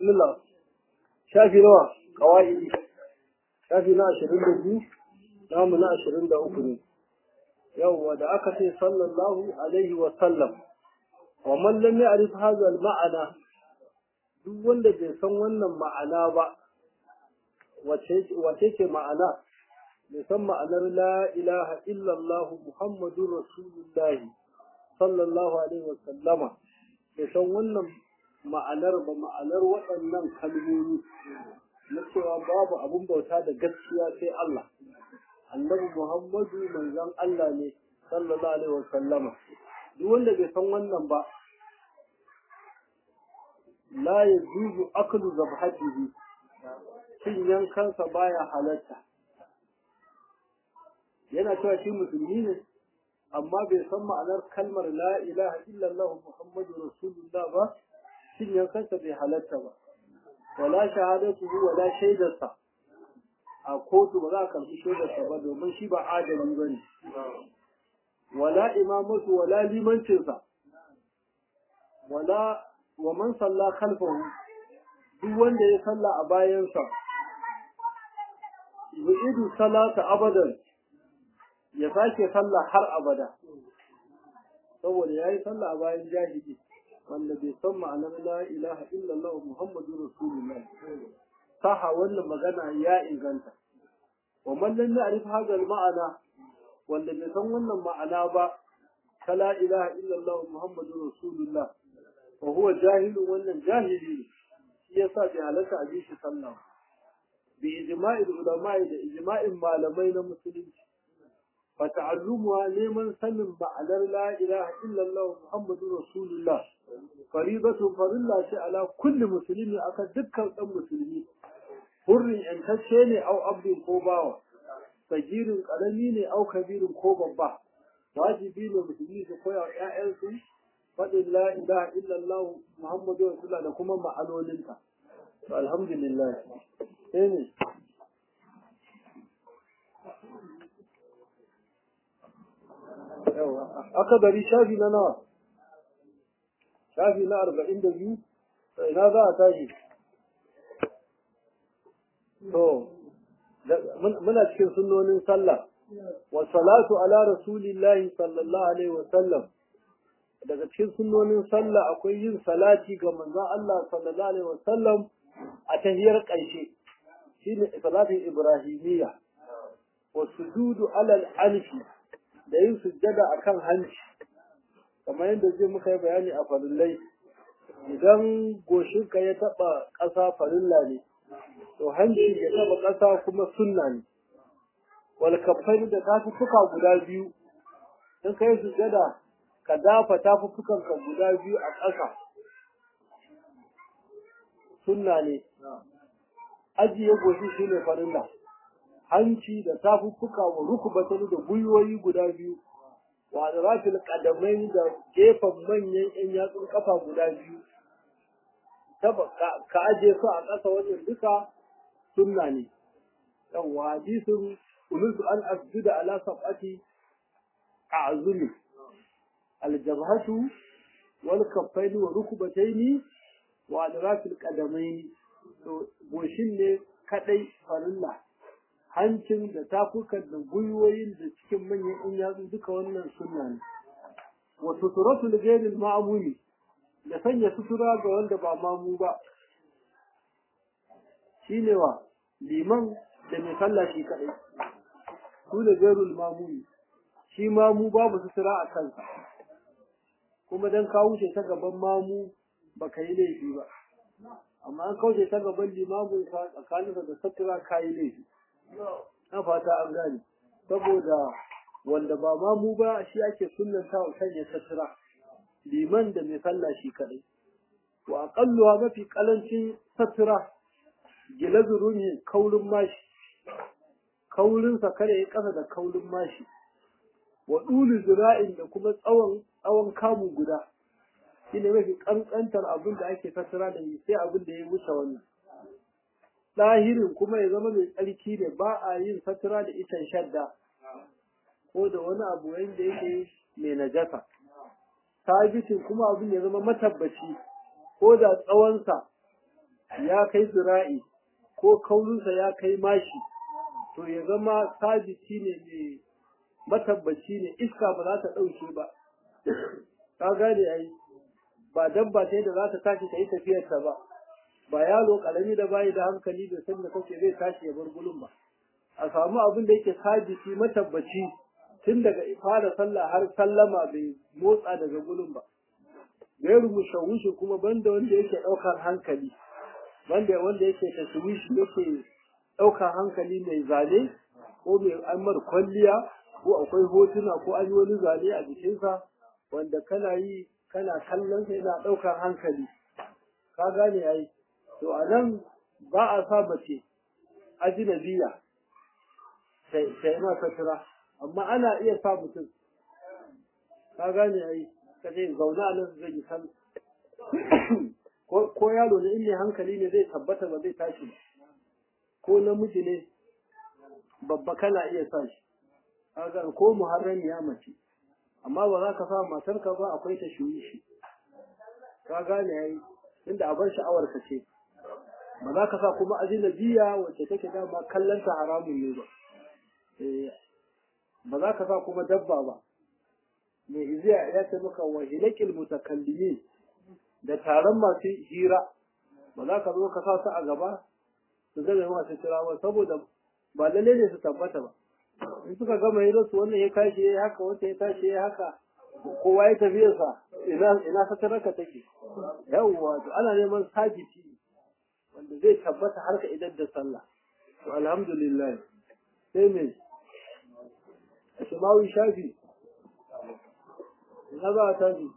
bismillah shafi nawa kawai shafi na ashirin da biyu namu na ashirin da uku ne yawwa da aka ce sallallahu alaihi wa sallam wa man lam ya'rif hadha al-ma'ana duk wanda bai san wannan ma'ana ba wace wace ce ma'ana bai san ma'anar la ilaha illallah muhammadur rasulullahi sallallahu alaihi wa sallama bai san wannan ma'anar ba ma'anar waɗannan kalmomi na cewa babu abun bauta da gaskiya sai Allah annabi Muhammadu manzon Allah ne sallallahu alaihi wa sallama duk wanda bai san wannan ba la yajuzu aklu zabhatihi cin yankansa baya halatta yana cewa shi musulmi ne amma bai san ma'anar kalmar la ilaha illallah muhammadu rasulullah ba cin yankansa bai halatta ba wala shahadatuhu wala shaidarsa a kotu ba za a karɓi shaidarsa ba domin shi ba adali ba ne wala imamatu wala limancinsa wala wa man salla khalfahu duk wanda ya salla a bayansa yu'idu salata abadan ya sake sallah har abada saboda yayi sallah a bayan jahili wanda bai san ma'anar la ilaha illallah muhammadur rasulullah saha wannan magana ya inganta wa man lam ya'rif hadha al-ma'ana wanda bai san wannan ma'ana ba ta la ilaha illallah muhammadur rasulullah wa huwa jahilun wannan jahili shi yasa bai halatta a bi shi sallah bi ijma'il ulama'i da ijma'in malamai na musulunci fa ta'allumuha neman sanin ma'anar la ilaha illallah muhammadur rasulullah faridatun farilla ce ala kulli muslimi aka dukkan dan musulmi hurrin yantacce ne au abdin ko bawa sagirin karami ne au kabirin ko babba wajibi ne musulmi su koya wa ƴaƴansu faɗin la ilaha illallah muhammadu rasulullah da kuma ma'anoninta to alhamdulillah sai ne aka bari shafi na nawa shafi na arba'in da biyu ina za a tashi to muna cikin sunnonin sallah wa salatu ala rasulillahi sallallahu alaihi wa sallam daga cikin sunnonin sallah akwai yin salati ga manzon Allah sallallahu alaihi wa sallam a tahiyar ƙarshe shine salatin ibrahimiyya wa sujudu ala al-anfi da yin sujjada akan hanci kamar yadda zai muka yi bayani a farillai idan goshinka ya taɓa ƙasa farilla ne to hanci ya taɓa ƙasa kuma sunna ne wal kafai da tafuffuka guda biyu in kai sujjada ka dafa tafuffukan ka guda biyu a ƙasa sunna ne ajiye goshi shine farilla hanci da tafuffuka wa rukubatan da gwiwoyi guda biyu wa rafil kadamai da gefen manyan yan yatsun kafa guda biyu ka aje su a ƙasa wajen duka sunna ne yawwa hadisin umirtu an asjuda ala sab'ati a'zumi aljabhatu wal kaffaini wa rukbataini wa adrafil qadamaini to goshin ne kadai farilla hancin da tafukan da gwiwoyin da cikin manyan in yatsu duka wannan sunna ne wa suturatu li ghayril ma'mumi da sanya sutura ga wanda ba mamu ba shine wa liman da mai sallah shi kadai su da ghayrul ma'mumi shi mamu babu sutura a kansa kuma dan ka wuce ta gaban mamu baka yi laifi ba amma an kauce ta gaban limamin sa tsakaninsa da sutura ka yi laifi na fata an gane saboda wanda ba ma mu ba shi ake sunnanta wa sanya sutura liman da mai sallah shi kadai wa aqalluha mafi kalancin sutura gilazu ne kaurin mashi kaurin sa kare ya kasa da kaurin mashi wa dulu zira'in da kuma tsawon tsawon kamu guda shine mafi kankantar abin da ake sutura da sai abin da ya wuce wannan ɗahirin kuma ya zama mai tsarki ne ba a yin satura da itan shadda ko da wani abu wanda yake mai najasa sabitin kuma abin ya zama matabbaci ko da tsawonsa ya kai zira'i ko kaurinsa ya kai mashi to ya zama sabiti ne mai matabbaci ne iska ba za ta ɗauke ba ka gane ai ba dabba sai da za ta tashi ta yi tafiyarta ba ba yaro karami da bayi da hankali da san da kake zai tashi ya bar gulun ba a samu abin da yake sabiti matabbaci tun daga fara sallah har sallama bai motsa daga gulun ba gairu mushawishi kuma banda wanda yake ɗaukar hankali banda wanda yake tashwishi yake ɗaukar hankali mai zane ko mai amar kwalliya ko akwai hotuna ko an yi wani zane a jikinsa wanda kana yi kana kallon sa yana ɗaukar hankali ka gane ai to a nan ba a sa mace ajinabiya ta yi ma sutura amma ana iya sa mutum ka gane ai ka ce zaune a nan zai yi san ko yaro ne in ne hankali ne zai tabbata ba zai tashi ko namiji ne babba kana iya sa shi kaga ko muharram ya mace amma ba za ka sa matarka ba akwai ta shuyi shi ka gane yayi inda a bar sha'awar ka ce ba za ka sa kuma ajinabiya wacce take dama kallon ta haramun ne ba ba za ka sa kuma dabba ba mai iziya ya ce maka wa hilakil mutakallimin da taron masu hira ba za ka zo ka sa su a gaba su zama masu kira ba saboda ba lalle ne su tabbata ba in suka gama yi su wannan ya tashi ya haka wata ya tashi ya haka kowa ya tafiya sa ina ina sataraka take yawwa to ana neman sabiti wanda zai tabbata har ka idan da sallah to alhamdulillah sai me Ashmawi shafi na ba ta ji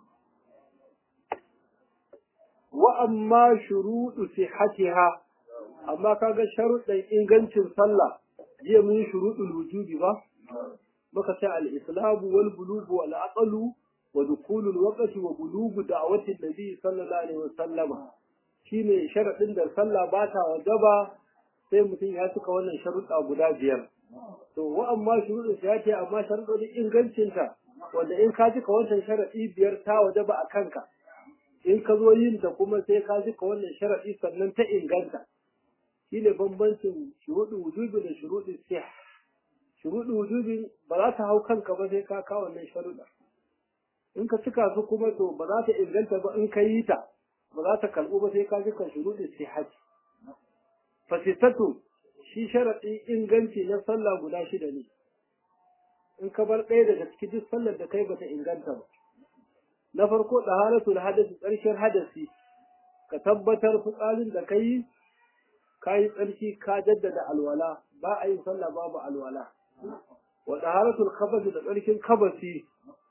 wa amma shuruɗu sihhatiha amma kaga sharuɗin ingancin sallah jiya mun yi shuruɗul wujubi ba muka ce al-islamu wal bulugu wal aqlu wa dukulul waqti wa bulugu da'wati nabi sallallahu alaihi wasallam shine sharadin da sallah ba ta wajaba sai mutum ya cika wannan sharuɗa guda biyar to wa amma shuruɗin ya ce amma sharuɗin ingancin ta wanda in ka cika wannan sharadi biyar ta wajaba a kanka in ka zo yin ta kuma sai ka cika wannan sharadi sannan ta inganta shine bambancin shuruɗin wujubi da shuruɗin sih shuruɗin wujubi ba za ta hau kanka ba sai ka kawo wannan sharuɗa in ka cika su kuma to ba za ta inganta ba in ka yi ta ba za ta karɓu ba sai ka cika shuruɗin sihati fasitatu shi sharaɗin inganci na sallah guda shida ne in ka bar ɗaya daga cikin duk sallar da kai bata inganta ba na farko ɗaharatul hadasi ƙarshen hadasi ka tabbatar fitsarin da ka yi ka yi tsarki ka jaddada alwala ba a yin sallah babu alwala wa taharatul khabasi da tsarkin kabasi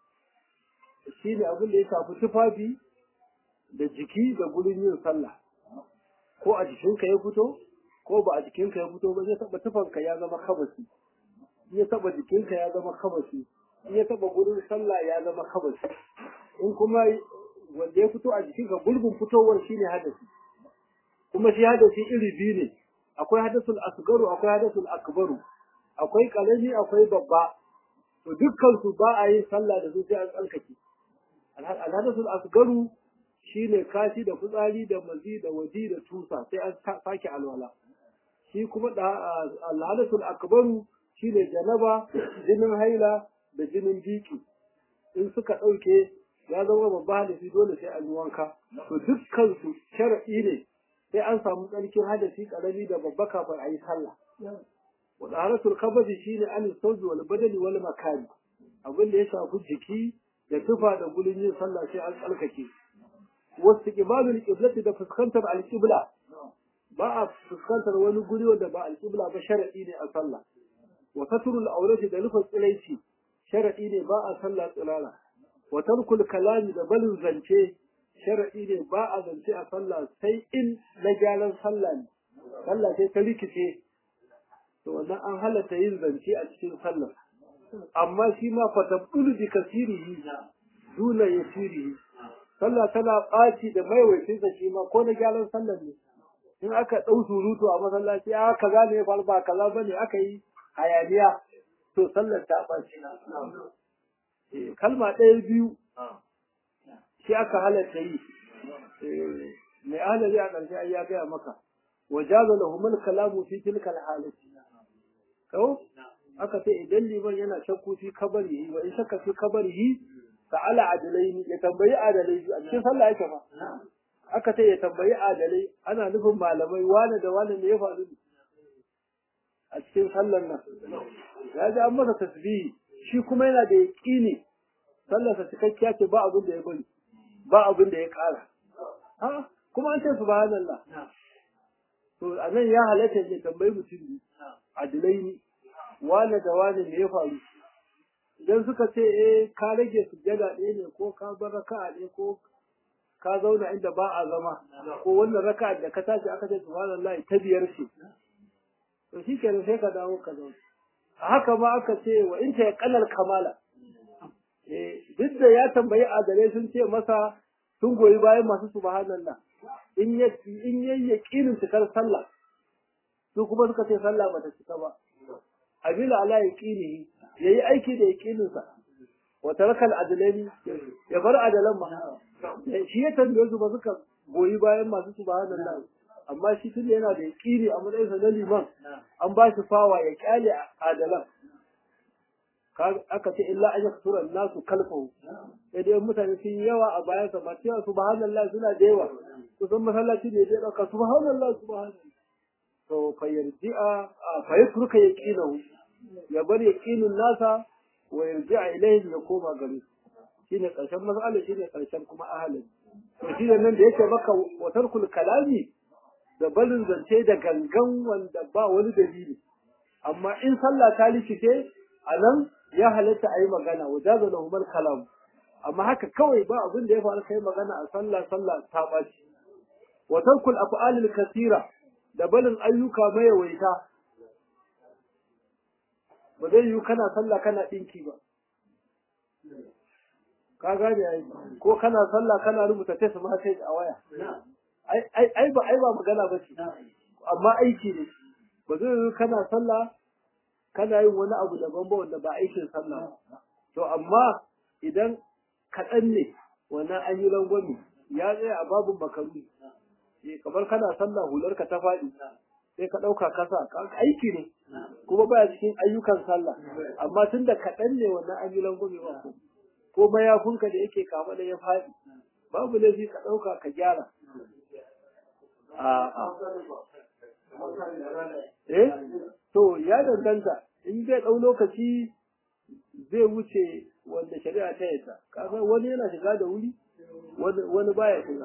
shine abin da ya shafi tufafi da jiki da gurin yin sallah ko a jikinka ya fito ko ba a jikinka ya fito ba zai taba tufanka ya zama kabasi in ya taba jikinka ya zama kabasi in ya taba gurin sallah ya zama kabasi in kuma wanda ya fito a jikinka gulbin fitowar shine hadasi kuma shi hadasi iri biyu ne akwai hadasul asgaru akwai hadasul akbaru akwai kalami akwai babba to dukkan su ba a yin sallah da su sai an tsalkake alhadasul asgaru shine kashi da fitsari da mazi da waji da tusa sai an sake alwala shi kuma da alhadasul akbaru shine janaba jinin haila da jinin biki in suka ɗauke ya zama babba hadasi dole sai an yi wanka to dukkan su shar'i ne sai an samu tsarkin hadasi karami da babba kafin a yi sallah wa taharatul kabadi shine an sauji wal badali wal makani abin da ya shafi jiki da tufa da gulin yin sallah sai an tsalkake wasu kibalul qiblati da fuskantar alqibla ba a fuskantar wani guri wanda ba alqibla ba sharadi ne a sallah wa satrul awrati da rufe tsilaici sharadi ne ba a sallah tsirara wa tarkul kalami da balin zance sharaɗi ne ba a zance a sallah sai in na gyaran sallah ne sallah sai ta rikice to wannan an halatta yin zance a cikin sallah amma shi ma fatabdulu bi kasirihi duna yasirihi sallah tana ɓaci da maiwaitin sa shi ma ko na gyaran sallah ne in aka ɗau surutu a masallaci a kaza ne fa ba kaza bane aka yi hayaniya to sallar ta ɓaci kalma ɗaya biyu shi aka halatta yi mai ahalari a ƙarshe ai ya gaya maka wajaza lahumul kalamu fi tilkal halati ko aka ce idan liman yana shakku fi kabari wa in shakka fi kabari sa'ala adalaini ya tambayi adalai a cikin sallah yake fa aka ce ya tambayi adalai ana nufin malamai wane da wane ne ya faru a cikin sallar nan ya ji an masa tasbihi shi kuma yana da yaƙini sallarsa cikakkiya ce ba abin da ya bari ba abin da ya ƙara ha kuma an ce subhanallah to a nan ya halatta ya tambayi mutum biyu adilai ne wane da wane ne ya faru idan suka ce eh ka rage sujjada ɗaya ne ko ka bar raka'a ne ko ka zauna inda ba a zama ko wannan raka'a da ka tashi aka ce subhanallah ta biyar ce to shi kenan sai ka dawo ka zauna a haka ma aka ce wa in ta yaqallal kamala eh duk da ya tambayi adalai sun ce masa sun goyi bayan masu subhanallah in ya in yayi yaqinin cikar sallah su kuma suka ce sallah bata cika ba abila ala yaqinihi yayi aiki da yaqinin sa wa taraka al ya bar adalan ma shi ya tambaye su ba suka goyi bayan masu subhanallah amma shi tun yana da yaqini a matsayin sa na liman an ba shi fawa ya kyale adalan aka ce illa an yaktura nasu kalfahu sai dai mutane sun yi yawa a bayan sa ba cewa subhanallah suna da yawa kusan masallaci ne zai dauka subhanallah subhanallah to fa yarji'a fa yatruka yaqinahu ya bar yaqinin nasa wa yarji'a ilayhi ya koma gare shine karshen mas'ala shine karshen kuma ahalin to shine nan da yake maka wa tarkul kalami da balin zance da gangan wanda ba wani dalili amma in sallah ta likice a nan ya halatta a yi magana wa jaza lahumar kalam amma haka kawai ba abin da ya faru kai magana a sallah sallah ta ɓaci wa tarkul af'alil kasira da balin ayyuka mayawaita ba zai yiwu kana sallah kana ɗinki ba ka gane ai ko kana sallah kana rubuta test message a waya ai ai ba ai ba magana ba ce amma aiki ne ba zai yiwu kana sallah kana yin wani abu daban ba wanda ba aikin sallah to amma idan kaɗan ne wannan an yi rangwami ya tsaya a babin makaru kamar kana sallah hular ka ta faɗi sai ka ɗauka kasa aiki ne kuma baya cikin ayyukan sallah amma tun da kaɗan ne wannan an yi rangwami ba ko ko mayafinka da yake kama da ya faɗi babu laifi ka ɗauka ka gyara eh to ya danganta in zai ɗau lokaci zai wuce wanda shari'a ta yadda kaga wani yana shiga da wuri wani baya shiga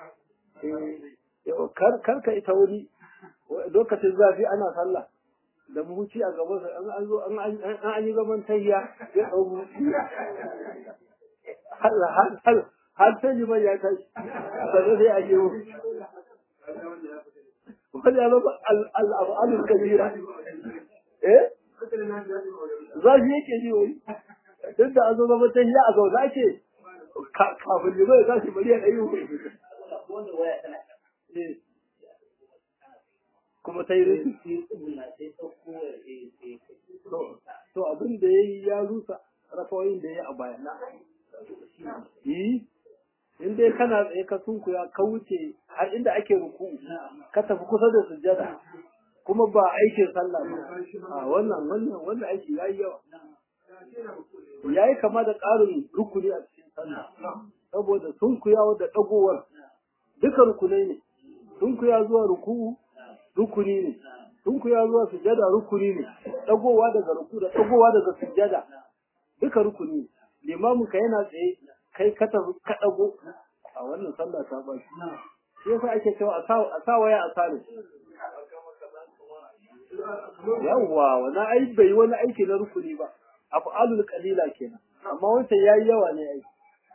kar ka ita wuri lokacin zafi ana sallah da muhuci a gaban sa an zo an an yi gaban tayya ya ɗau muhuci har sai liman ya tashi sannan sai a je wani ya zama al'abalin kabira eh zafi yake ji wai duk da an zo zama ta hiya a zaune ake kafin liman ya tashi bari ya ɗayi kuma ta yi rikici to abin da ya yi ya rusa rafawoyin da ya yi a baya yi in dai kana tsaye ka sunkuya ka wuce har inda ake ruku ka tafi kusa da sujjada kuma ba aikin sallah ba a wannan wannan wannan aiki yayi yawa yayi kama da ƙarin rukuni a cikin sallah saboda sunkuyawa da dagowar duka rukunai ne sunkuya zuwa ruku rukuni ne sunkuya zuwa sujjada rukuni ne dagowa daga ruku da dagowa daga sujjada duka rukuni ne limamin ka yana tsaye kai ka tafi ka dago a wannan sallah ta ba shi yasa ake cewa a sa waya a sare yawwa wani ai bai wani aiki na rukuni ba af'alul qalila kenan amma wancan yayi yawa ne ai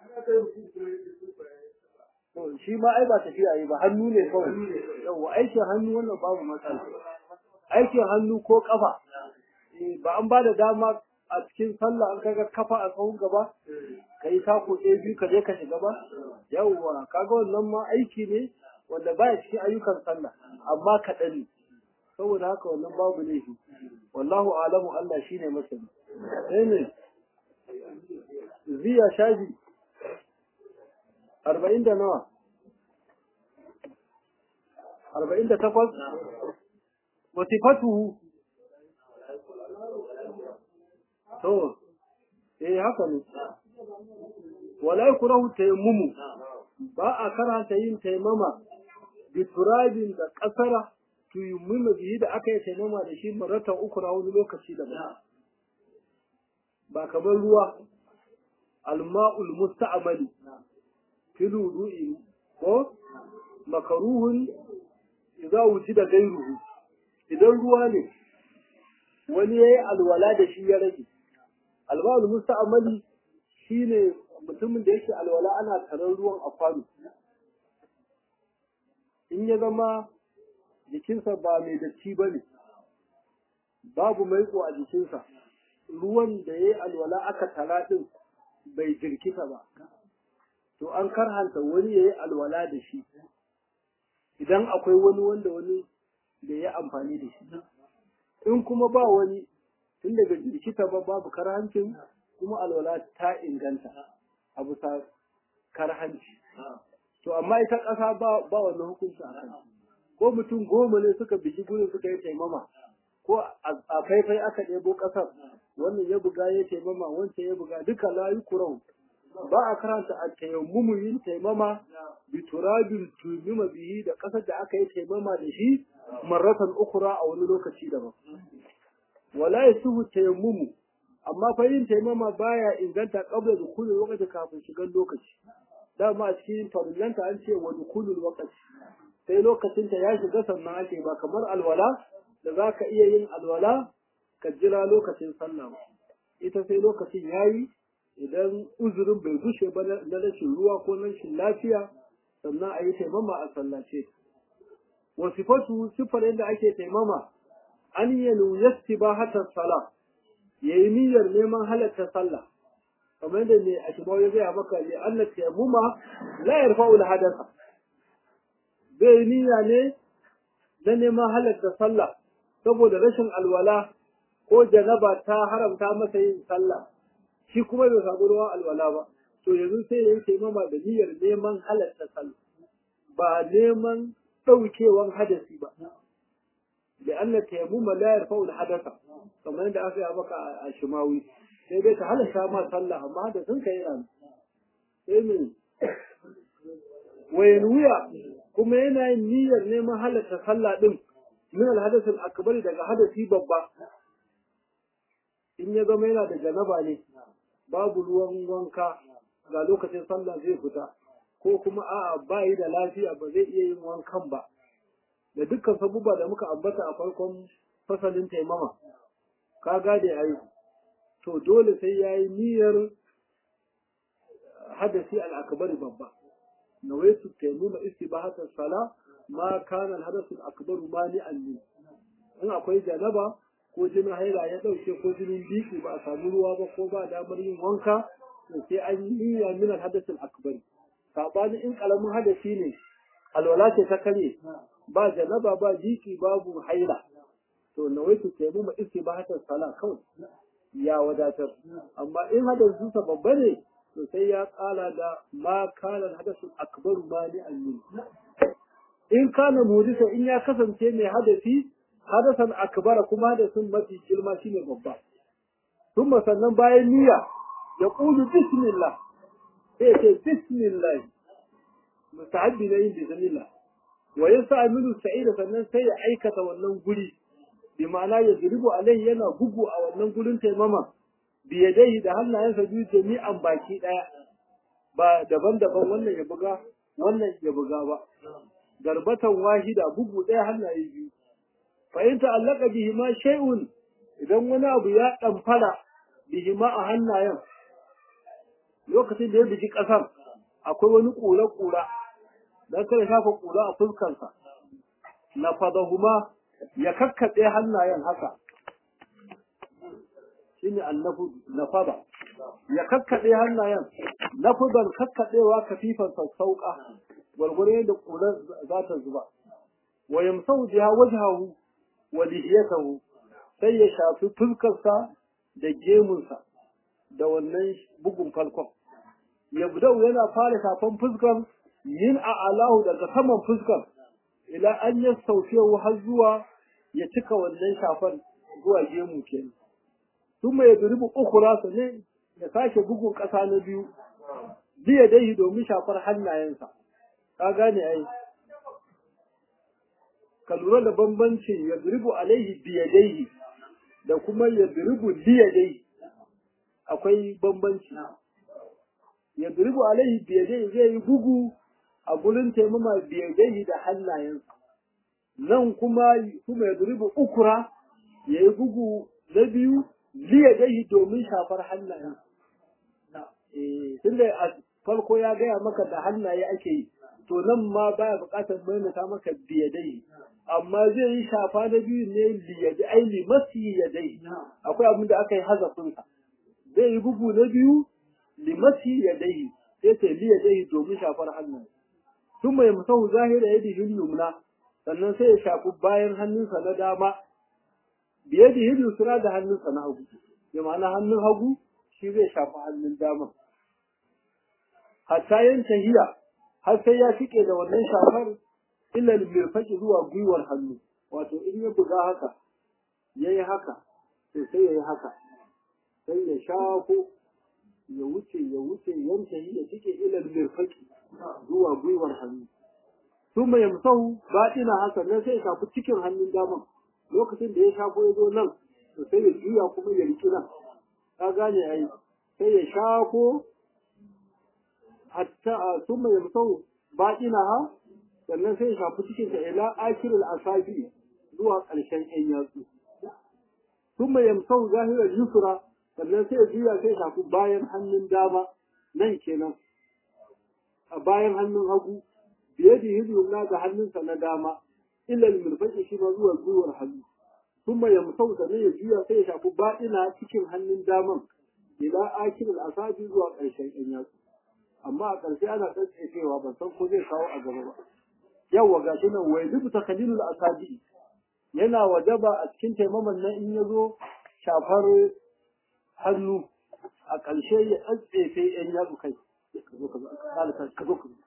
to shi ma ai ba tafiya yi ba hannu ne kawai yawwa aikin hannu wannan babu matsala aikin hannu ko kafa ba an ba da dama a cikin sallah an kaga kafa a tsawon gaba ka yi tako ɗaya biyu ka je ka shiga ba yawwa kaga wannan ma aiki ne wanda baya cikin ayyukan sallah amma kaɗan ne saboda haka wannan babu laifi wallahu alamu Allah shine masani sai ne ziya shaji arba'in da nawa arba'in da takwas wa sifatuhu to eh haka ne wala yakrahu tayammumu ba a karanta yin taimama bi turabin da kasara tuyummu bihi da aka yi taimama da shi maratan uku na wani lokaci da ba kamar ruwa alma'ul musta'mali fil wudu'i ko makaruhun idza wujida gairuhu idan ruwa ne wani yayi alwala da shi ya rage alma'ul musta'mali shine mutumin da yake alwala ana taron ruwan a kwano in ya zama jikinsa ba mai datti ba ne babu maiko a jikinsa ruwan da ya yi alwala aka tara ɗin bai jirkita ba to an karhanta wani ya yi alwala da shi idan akwai wani wanda wani da ya amfani da shi in kuma ba wani tun daga jirkita ba babu karhancin kuma alwala ta inganta a bisa karhanci to amma ita ƙasa ba ba wannan hukunci a kan ko mutum goma ne suka bigi gurin suka yi taimama ko a faifai aka ɗebo ƙasar wannan ya buga ya taimama wancan ya buga duka layu kurau ba a karanta a tayammumu yin taimama bi turabin tumima bihi da ƙasar da aka yi taimama da shi marratan ukura a wani lokaci daban wala yasuhu tayammumu amma fa yin taimama baya inganta qabla dukhulul waqti kafin shigar lokaci dama a cikin farillanta an ce wa dukhulul waqti sai lokacin ta ya shiga sannan ake ba kamar alwala da zaka iya yin alwala ka jira lokacin sallah ita sai lokacin yayi idan uzurin bai gushe ba na rashin ruwa ko rashin lafiya sannan a yi taimama a sallace wa sifatu sifar yadda ake taimama an yanu yastibahatas salah ya yi niyyar neman halatta sallah kamar yadda ne a shimau ya gaya maka ne Allah tayammuma la yarfa'u al-hadatha zai yi niyya ne na neman halatta sallah saboda rashin alwala ko janaba ta haramta masa yin sallah shi kuma bai samu ruwan alwala ba to yanzu sai ya yi taimama da niyyar neman halatta sallah ba neman ɗaukewan hadasi ba لأن التيمم لا يرفع الحدث كما عند أخي أبوك الشماوي sai dai ka halatta ma sallah amma da sun kai ran sai min wayan wuya kuma yana yin niyyar neman halatta sallah din min alhadath al-akbar daga hadasi babba in ya zama yana da janaba ne babu ruwan wanka ga lokacin sallah zai fita ko kuma a'a ba yi da lafiya ba zai iya yin wankan ba da dukkan sabubba da muka ambata a farkon fasalin taimama ka gade ai to dole sai yayi niyyar hadasi al-akbar babba nawaitu taimuma istibahatan sala ma kana al-hadath al-akbar mani'an min in akwai janaba ko jinin haila ya dauke ko jinin biki ba a samu ruwa ba ko ba damar yin wanka to sai an yi niyya min al-hadath al-akbar sabani in kalamin hadasi ne alwala ce ta kare ba janaba ba jiki babu haila to nawaitu taimuma istibahatan sala kawai ya wadatar amma in hadasin sa babba ne to sai ya kala da ma kana hadasul akbar mani annin in kana mudisa in ya kasance mai hadasi hadasan akbar kuma hadasin mafi girma shine babba kuma sannan bayan niyya ya qulu bismillah sai ce bismillah musta'abbi ne yin bismillah wa yasa'milu sa'ida sannan sai ya aikata wannan guri bi ma'ana ya zuribu alai yana bugu a wannan gurin taimama biyadai da hannayensa biyu jami'an baki daya ba daban-daban wannan ya buga wannan ya buga ba garbatan wahida bugu daya hannaye biyu fa in ta'allaka bihi ma shay'un idan wani abu ya damfara bihi ma a hannayen lokacin da ya biji kasar akwai wani kura-kura dan kada shafa kura a fuskarsa na fadahuma ya kakkaɗe hannayen haka shine annafu nafada ya kakkaɗe hannayen nafudan kakkaɗewa kafifan sassauƙa gwargwaro yadda ƙurar za ta zuba wa yamsau biha wajhahu wa lihiyatahu sai ya shafi fuskarsa da gemunsa da wannan bugun falkon yabdau yana fara shafan fuskar yin a alahu daga saman fuskar ila an ya saufiyahu har zuwa ya cika wannan shafar zuwa gemu kenan sun mai duribu ukura su ne ya sake bugun ƙasa na biyu biya dai domin shafar hannayensa ka gane ai ka lura da bambancin ya duribu alaihi biyadaihi da kuma ya duribu liyadaihi akwai bambanci ya duribu alaihi biyadaihi zai yi bugu a gurin taimama biyadaihi da hannayensa nan kuma kuma ya duribu ukura ya yi bugu na biyu liyadaihi domin shafar hannayensa tunda a farko ya gaya maka da hannaye ake yi to nan ma baya buƙatar maimaita maka biyadai amma zai yi shafa na biyu ne liyadai ai limasi yadai akwai abin da aka yi hazafin sa zai yi bugu na biyu limasi yadai sai ta liyadai domin shafar hannaye tun mai musahu zahira yadi yumna sannan sai ya shafi bayan hannunsa na dama biyadi yusra da hannunsa na hagu ya ma'ana hannun hagu shi zai shafi hannun dama hatta yanke hiya har sai ya fike da wannan shafar ilal mirfaki zuwa gwiwar hannu wato in ya buga haka yayi haka to sai yayi haka sai ya shafo ya wuce ya wuce yanke hiya fike ilal mirfaki zuwa gwiwar hannu thumma yamsahu batina haka nan sai ya shafi cikin hannun dama lokacin da ya shafo ya zo nan to sai ya juya kuma ya riki nan ka gane ai sai ya shafo hatta thumma yamsahu batinaha sannan sai ya shafi cikin ta ila akirul asabi zuwa ƙarshen ƴan yatsu thumma yamsahu zahiral yusra sannan sai ya juya sai ya shafi bayan hannun dama nan kenan a bayan hannun hagu biye da hidimna da hannunsa na dama illa al-mirfaqi shi ma zuwa gwiwar hannu kuma ya musau sannan ya juya sai ya shafi baɗina cikin hannun daman ila akirul asabi zuwa ƙarshen ƴan yatsu amma a ƙarshe ana tsantsewa ban san ko zai kawo a gaba ba yawwa ga shi nan wai zubu takhalilul asabi yana wajaba a cikin taimaman nan in ya zo shafar hannu a ƙarshe ya tsantsefe ƴan yatsu kai ka zo ka zo ka zo ka zo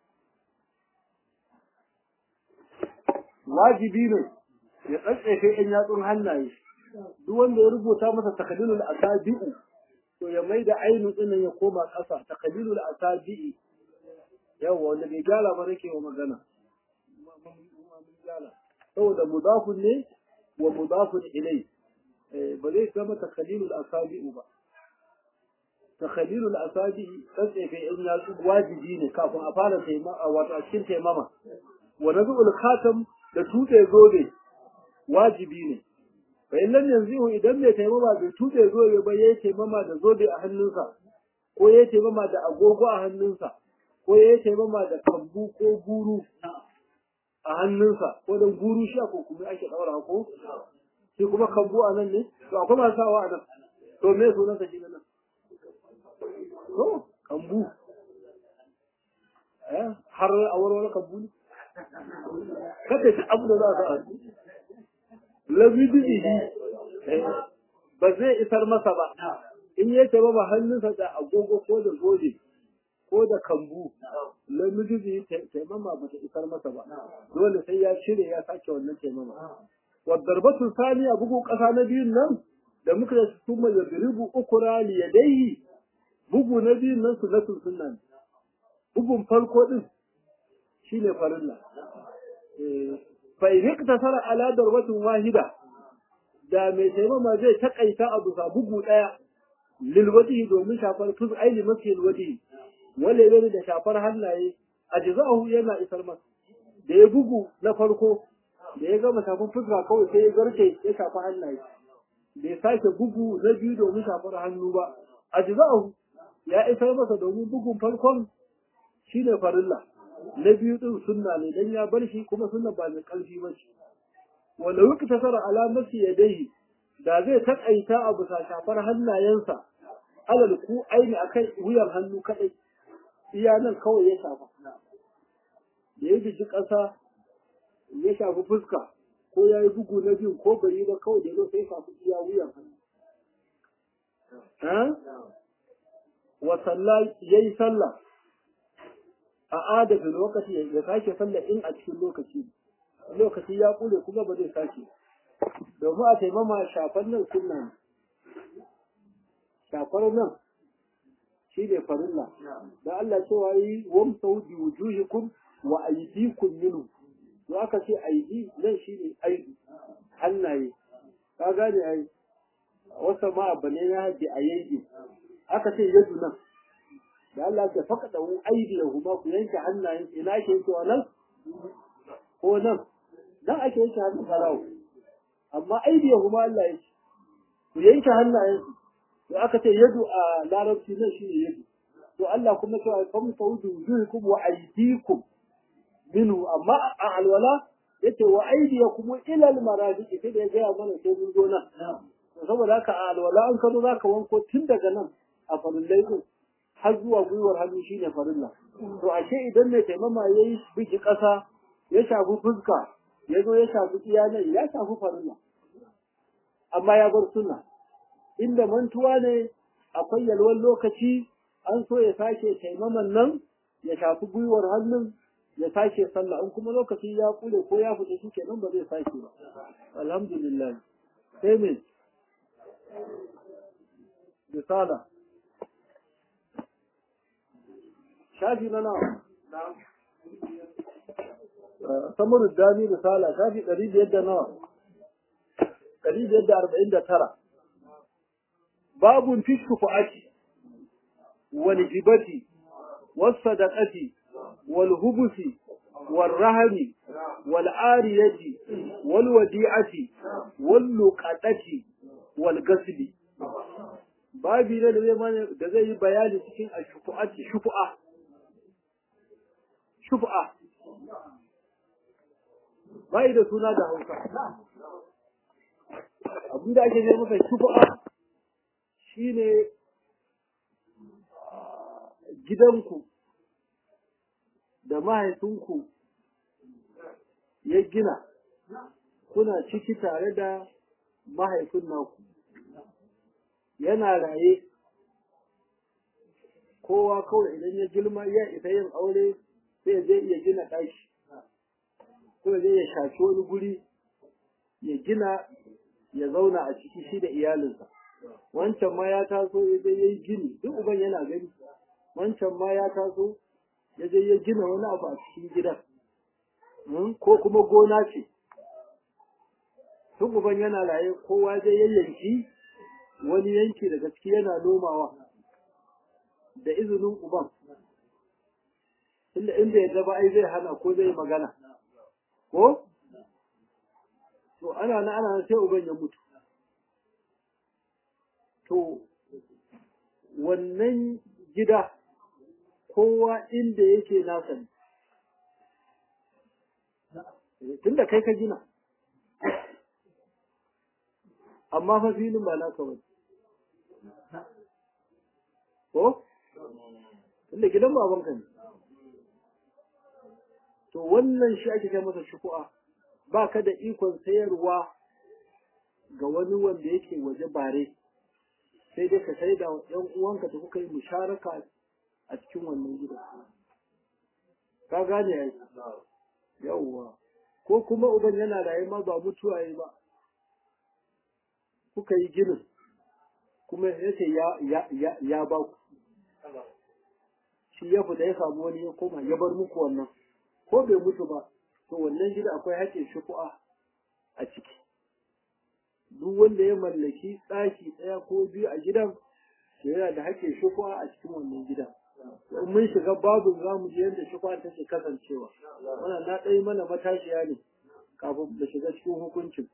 wajibi ne ya tsantsefe ƴan yatsun hannaye duk wanda ya rubuta masa takhalilul asabi'u to ya mai da ainu ɗinin ya koma ƙasa takhalilul asabi'i yawa wanda bai gyara ba nake wa magana saboda mudafun ne wa mudafun ilai ba zai zama takhalilul asabi'u ba takhalilul asabi'i tsatsefe in ya wajibi ne kafin a fara taimama wato a cikin taimama wa nazul khatam da tuɗe zobe wajibi ne fa in lam yanzihu idan bai taimama bai tuɗe zobe ba yayi taimama da zobe a hannunsa ko yayi taimama da agogo a hannunsa ko yayi taimama da kambu ko guru a hannunsa ko da guru shi ko kuma ake daura ko shi kuma kambu a nan ne to akwai masu sawa a nan to me sunan sa shi nan to kambu eh har a wani kambu ne kada shi abu da za a sa labidihi ba zai isar masa ba in ya taba ba hannunsa da agogo ko da zobe ko da kambu lamiji taimama ba ta isar masa ba dole sai ya cire ya sake wannan taimama wa darbatu saniya bugu kasa na biyun nan da muka da su mai yadribu ukura li yadayhi bugu na biyun nan sunnatul sunna bugun farko din shine farilla eh fa in iktasara ala darbatin wahida da mai taimama zai takaita a bisa bugu daya lil wajhi domin shafar tuz aili masil wajhi wale ne da shafar hannaye ajza'uhu yana isar masa da ya bugu na farko da ya gama shafar fuska kawai sai ya garke ya shafa hannaye da ya sake bugu na biyu domin shafar hannu ba ajza'uhu ya isar masa domin bugun farkon shine farilla na biyu din sunna ne dan ya bar shi kuma sunna ba mai karfi ba ce wanda wuka tasara alamati yadayhi da zai takaita a bisa shafar hannayensa alal ku aini akai wuyan hannu kadai iya nan kawai ya shafa da ya biji ƙasa ya shafi fuska ko ya yi bugu na biyu ko bai yi ba kawai da ya sai shafi iya wuyan hannu wa sallah yayi sallah a adadin lokaci ya sake sallah in a cikin lokaci lokaci ya kure kuma ba zai sake domin a taimama shafar nan sunna ne shafar nan shi ne farilla da Allah cewa yi wamsau bi wujuhikum wa aydikum minhu to aka ce aidi nan shi ne aidi hannaye ka gane ai wasa ma bane na bi aidi aka ce yadu nan da Allah ya faka da aidi da kuma ku yanke hannayen ina ke cewa nan ko nan dan ake yanke hannun farawo amma aidi ya kuma Allah ya ce ku yanke hannayen to aka ce yadu a larabci nan shine yadu to Allah kuma cewa fam tawdu wujuhukum wa aydikum minhu amma a alwala yace wa aydiyakum ila almarafiq sai da ya gaya mana sai mun zo nan saboda haka a alwala an kazo zaka wanko tun daga nan a farillai din har zuwa gwiwar hannu shine farilla to ashe idan mai taimama yayi biki ƙasa ya shafi fuska ya zo ya shafi iyalan ya shafi farilla amma ya bar sunna inda mantuwa ne akwai yalwan lokaci an so ya sake taimaman nan ya shafi gwiwar hannun ya sake sallah in kuma lokaci ya kule ko ya fita shi kenan ba zai sake ba alhamdulillah sai me risala shafi na nawa samuru dani risala shafi ɗari biyar da nawa ɗari biyar da arba'in da tara babun fi shufu'ati wal hibati was sadaqati wal hubusi wal rahmi wal ariyati wal wadi'ati wal luqatati wal gasbi babi ne da zai mana da zai yi bayani cikin ashufu'ati shufu'a shufu'a bai da suna da Hausa abinda ake ce masa shufu'a shine gidanku da mahaifinku ya gina kuna ciki tare da mahaifin naku yana raye kowa kawai idan ya girma ya isa yin aure sai zai iya gina ɗaki ko zai ya shafi wani guri ya gina ya zauna a ciki shi da iyalinsa wancan ma ya taso ya je ya yi gini duk uban yana gani wancan ma ya taso ya je ya gina wani abu a cikin gidan ko kuma gona ce duk uban yana raye kowa zai ya yanki wani yanki daga ciki yana nomawa da izinin uban inda inda ya gaba ai zai hana ko zai magana ko to ana na ana sai uban ya mutu to wannan gida kowa inda yake nasa ne tunda kai ka gina amma fa filin ba naka ba ko tunda gidan babanka ne to wannan shi ake kai masa shuku'a ba ka da ikon sayarwa ga wani wanda yake waje bare sai dai ka sai da yan uwanka da kuka yi musharaka a cikin wannan gida ka gane ai yawwa ko kuma uban yana raye ma ba mutuwa yi ba kuka yi ginin kuma yace ya ya ya ya ba ku shi ya fita ya samu wani ya koma ya bar muku wannan ko bai mutu ba to wannan gida akwai haƙƙin shuku'a a ciki duk wanda ya mallaki ɗaki ɗaya ko biyu a gidan to yana da haƙƙin shuku'a a cikin wannan gidan in mun shiga babu za mu je yadda shuku'a take kasancewa wannan na ɗaya mana matashiya ne kafin da shiga cikin hukuncin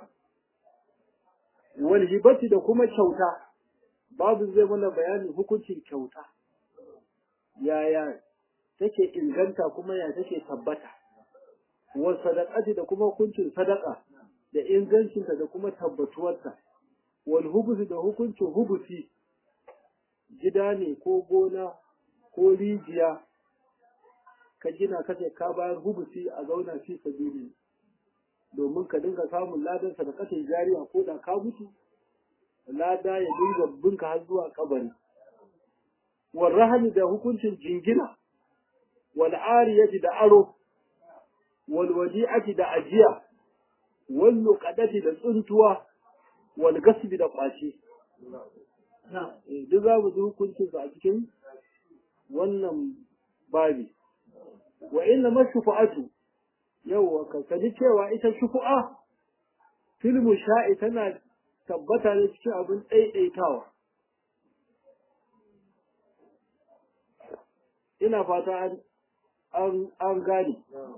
wal hibati da kuma kyauta babu zai mana bayanin hukuncin kyauta yaya take inganta kuma ya take tabbata wa sadaqati da kuma hukuncin sadaka da ingancinta da kuma tabbatuwarta wal hubusi da hukuncin hubusi gida ne ko gona ko rijiya ka gina kace ka bayar hubusi a zauna fi sabili domin ka dinga samun ladan sadaqatin jariya ko da ka mutu lada ya dinga binka har zuwa kabari wal rahmi da hukuncin jingina wal ariyati da aro wal wadi'ati da ajiya wal luqadati da tsuntuwa wal gasbi da kwace duk za mu ji hukuncin a cikin wannan babi wa inna mashufa'atu yawwa ka sani cewa ita shufu'a filmu sha'i tana tabbata ne cikin abin ɗaiɗaitawa ina fata an gane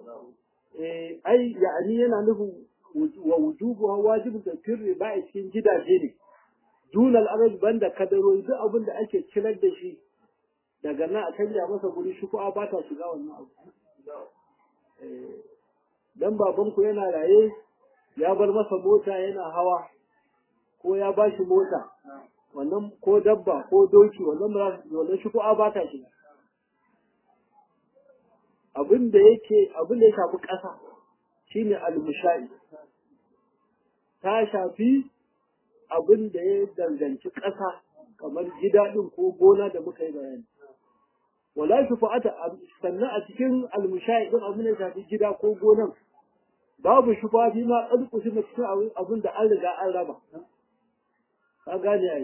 ai ya'ani yana nufin wa wujubu wajibin da firri ba a cikin gidaje ne dunal arab banda kadarori duk abin da ake cilar da shi daga nan a canja masa guri shufu'a ba ta shiga wannan abu dan babanku yana raye ya bar masa mota yana hawa ko ya ba shi mota wannan ko dabba ko doki wannan wannan shufu'a ba ta shiga abin da yake abin da ya shafi ƙasa shine al-mushai ta shafi abin da ya danganci ƙasa kamar gida ɗin ko gona da muka yi bayani wala shufa'ata sannan a cikin al-mushai din abin da ya shafi gida ko gonan babu shufa fi ma ƙalƙushi na cikin abin da an riga an raba ka gane ai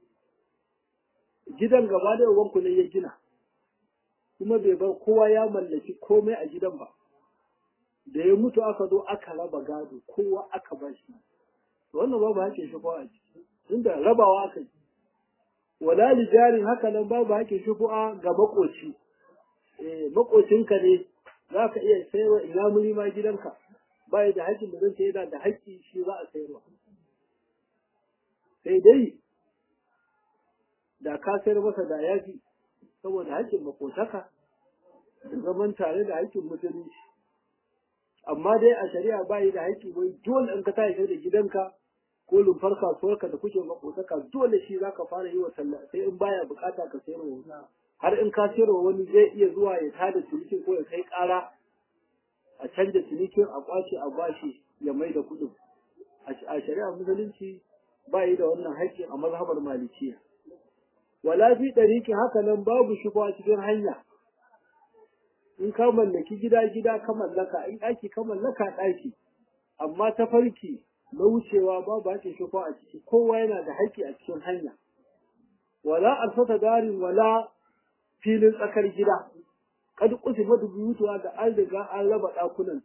gidan gaba da wanku ne ya gina kuma bai bar kowa ya mallaki komai a gidan ba da ya mutu aka zo aka raba gado kowa aka ba shi wannan babu haƙƙin shufu'a a ciki inda rabawa aka yi wala li jarin haka nan babu haƙƙin shufu'a ga makoci eh makocinka ne za ka iya sayarwa ina ma gidanka ba da haƙƙin da zan sayar da haƙƙi shi za a sayarwa sai dai da ka sayar masa da yafi saboda haƙƙin makotaka da zaman tare da haƙƙin musulunci amma dai a shari'a ba yi da haƙƙi wai dole in ka tashi da gidanka ko lumfar kasuwarka da kuke makotaka dole shi za ka fara yi wa sallah sai in baya bukata ka sayar wa har in ka sayar wa wani zai iya zuwa ya tada cinikin ko ya kai ƙara a canja cinikin a kwace a bashi ya mai da kuɗin a shari'a musulunci ba yi da wannan haƙƙin a mazhabar malikiya wala fi ɗariƙin haka nan babu shufa cikin hanya in ka mallaki gida gida ka mallaka in ɗaki ka mallaka ɗaki amma ta farki na wucewa babu haƙƙin shufa a ciki kowa yana da haƙƙi a cikin hanya wala alfata darin wala filin tsakar gida kad kusifa buyutuwa da an riga an raba ɗakunanta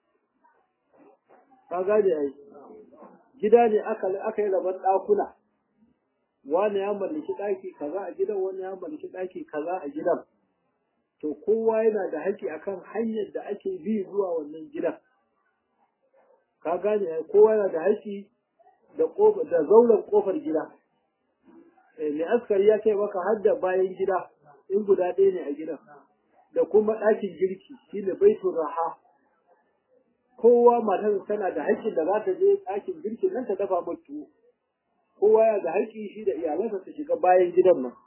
ka gane ai gida ne aka aka yi raban ɗakuna wani ya mallaki ɗaki kaza a gidan wani ya mallaki ɗaki kaza a gidan to kowa yana da haƙƙi akan hanyar da ake bi zuwa wannan gidan ka gane kowa yana da haƙƙi da ƙofar da zauren ƙofar gida mai askari ya ce maka har da bayan gida in guda ɗaya ne a gidan da kuma ɗakin girki shine baitul raha kowa matar tana da haƙƙin da za ta je ɗakin girkin nan ta dafa mata tuwo kowa ya da haƙƙi shi da iyalansa su shiga bayan gidan nan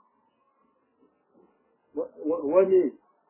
wani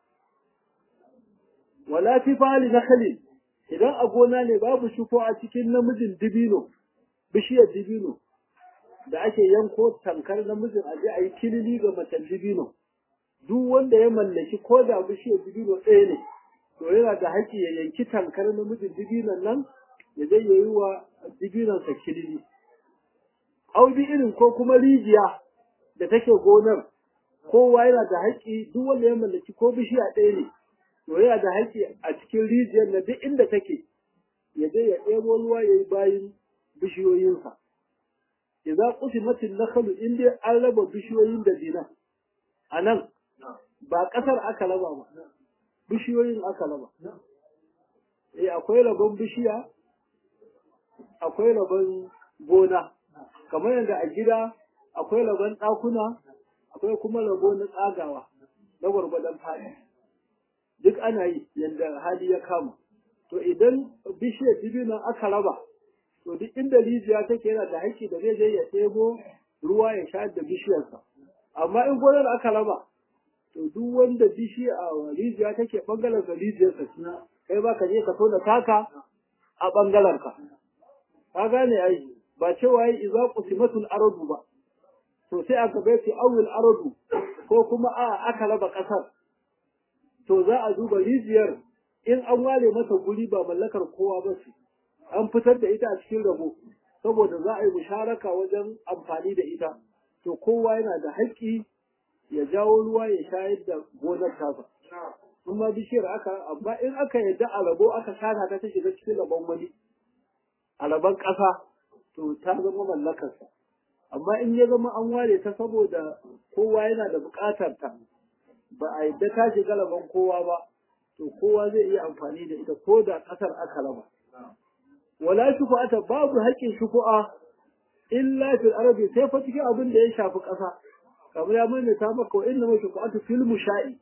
wala fi fali nakali idan a gona ne babu shufo a cikin namijin dibino bishiyar dibino da ake yanko tankar namijin aje a yi kilili ga macen dibino duk wanda ya mallaki ko da bishiyar dibino ɗaya ne to yana da haƙƙi ya yanki tankar namijin dibinon nan ya zai yayi wa dibinonsa kilili au bi irin ko kuma rijiya da take gonar kowa yana da haƙƙi duk wanda ya mallaki ko bishiya ɗaya ne to yana da haƙƙi a cikin rijiyar na duk inda take ya je ya ɗebo ruwa ya yi bayin bishiyoyinsa idan qusimatin nakhlu in dai an raba bishiyoyin da dina a nan ba ƙasar aka raba ba bishiyoyin aka raba eh akwai rabon bishiya akwai rabon gona kamar yadda a gida akwai rabon ɗakuna akwai kuma rabo na tsagawa na gwargwadon faɗi duk ana yi yadda hali ya kama to idan bishiyar dibinan aka raba to duk inda rijiya take yana da haƙƙi da zai je ya ɗebo ruwa ya sha da bishiyarsa amma in gonar aka raba to duk wanda bishiya a rijiya take ɓangaren sa rijiyarsa kai ba ka je ka tona taka a ɓangaren ka ka gane ai ba cewa yi iza qusimatul ardu ba to sai aka bai ce awil ardu ko kuma a aka raba ƙasar to za a duba rijiyar in an ware masa guri ba mallakar kowa ba ce an fitar da ita a cikin rabo saboda za a yi musharaka wajen amfani da ita to kowa yana da haƙƙi ya jawo ruwa ya shayar da gonar tasa in ma bishiyar aka amma in aka yadda a rabo aka shaka ta ta shiga cikin rabon wani a rabon ƙasa to ta zama mallakarsa amma in ya zama an ware ta saboda kowa yana da buƙatar ta ba a yadda ta shiga rabon kowa ba to kowa zai iya amfani da ita ko da ƙasar aka raba wala shufu'ata babu haƙƙin shufu'a illa fil arabi sai fa cikin abin da ya shafi ƙasa kamar ya mai ta maka wa inna shufu'atu fil musha'i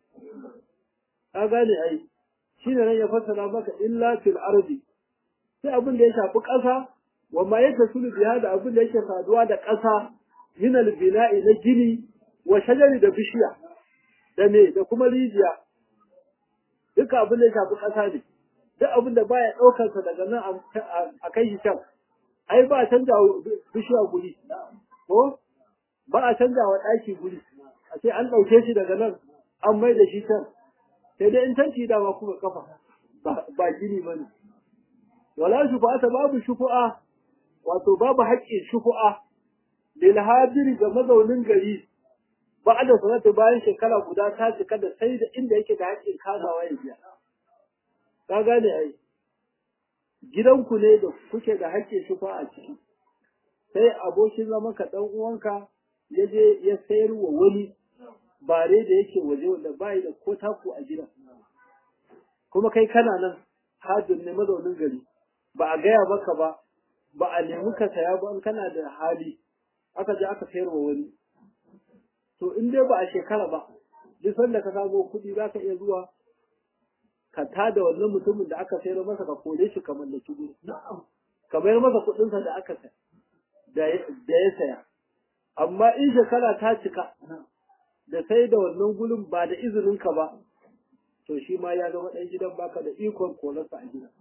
ka gane ai shine nan ya fassara maka illa fil arabi sai abin da ya shafi ƙasa wa ma yatasulu biha da abin da yake saduwa da ƙasa min al bina'i na gini wa shajari da bishiya da me da kuma rijiya duka abin da ya shafi ƙasa ne duk abin da baya ɗaukar sa daga nan a kai shi can ai ba a canja bishiya guri ko ba a canja wa ɗaki guri a ce an ɗauke shi daga nan an mai da shi can sai dai in tanci dama kuma kafa ba gini ba ne wala shufa'ata babu shufu'a wato babu haƙƙin shufu'a lil hadiri ga mazaunin gari ba da sanata bayan shekara guda ta cika da sai da inda yake da haƙƙin kazawa ya biya ka gane ai gidanku ne da kuke da haƙƙin shufa a ciki sai abokin zama ka ɗan uwanka ya je ya sayar wa wani bare da yake waje wanda bai da ko taku a gidan kuma kai kana nan hajjin ne mazaunin gari ba a gaya maka ba ba a nemi ka saya ba in kana da hali aka je aka sayar wa wani to in dai ba a shekara ba duk sanda ka samo kuɗi za ka iya zuwa ka tada wannan mutumin da aka sayar masa ka kore shi ka mallaki guri ka bayar masa kuɗinsa da aka saya da ya saya amma in shekara ta cika da sai da wannan gurin ba da izinin ka ba to shi ma ya zama ɗan gidan baka da ikon korarsa a gida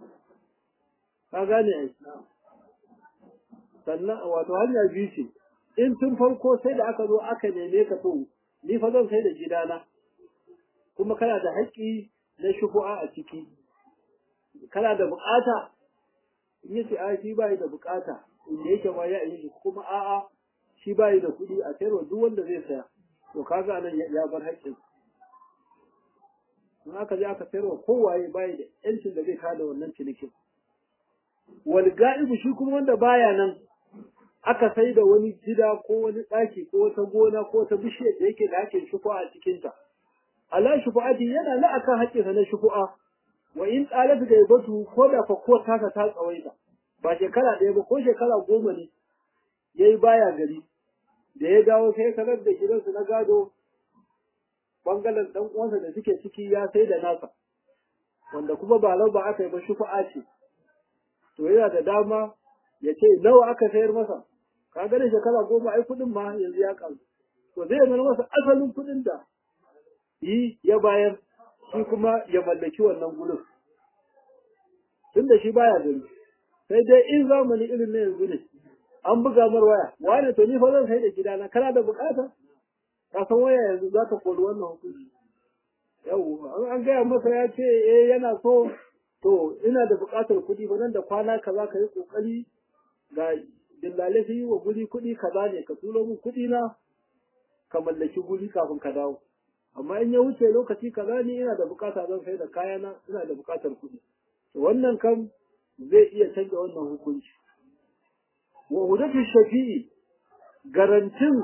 ka gane ai sannan wato hanya biyu ce in tun farko sai da aka zo aka neme ka to ni fa zan sai da gidana kuma kana da haƙƙi na shufu'a a ciki kana da bukata in yace a shi bai da bukata inda yake ma ya yi kuma a'a shi bai da kuɗi a sayarwa duk wanda zai saya to kaga nan ya bar haƙƙin in aka je aka sayarwa kowaye bai da yancin da zai kada wannan cinikin wal ga'ibu shi kuma wanda baya nan aka sai da wani gida ko wani ɗaki ko wata gona ko wata bishiyar da yake da haƙƙin shufu'a a cikinta ala shufa'ati yana na akan haƙƙinsa na shufu'a wa in qalat gaibatu ko da fa ko ta ta tsawaita ba shekara ɗaya ba ko shekara goma ne yayi baya gari da ya dawo sai sanar da gidansu na gado bangaren dan uwansa da suke ciki ya sai da nasa wanda kuma ba lau ba aka yi ba shufa'a ce to yana da dama ya ce nawa aka sayar masa ka gane shekara goma ai kuɗin ma yanzu ya ƙaru to zai mana masa asalin kuɗin da yi ya bayar shi kuma ya mallaki wannan gurin tun da shi baya gari sai dai in zamani irin na yanzu ne an buga mar waya wane to ni fa zan sai da gidana kana da bukata ka san waya yanzu za ta kori wannan hukunci yau an gaya masa ya ce eh yana so to ina da bukatar kuɗi ba nan da kwana kaza ka yi kokari ga dillale su yi wa guri kuɗi kaza ne ka turo min kuɗi na ka mallaki guri kafin ka dawo amma in ya wuce lokaci kaza ni ina da bukata zan sai da kayana ina da bukatar kuɗi to wannan kam zai iya canza wannan hukunci wa hudatu shafi'i garantin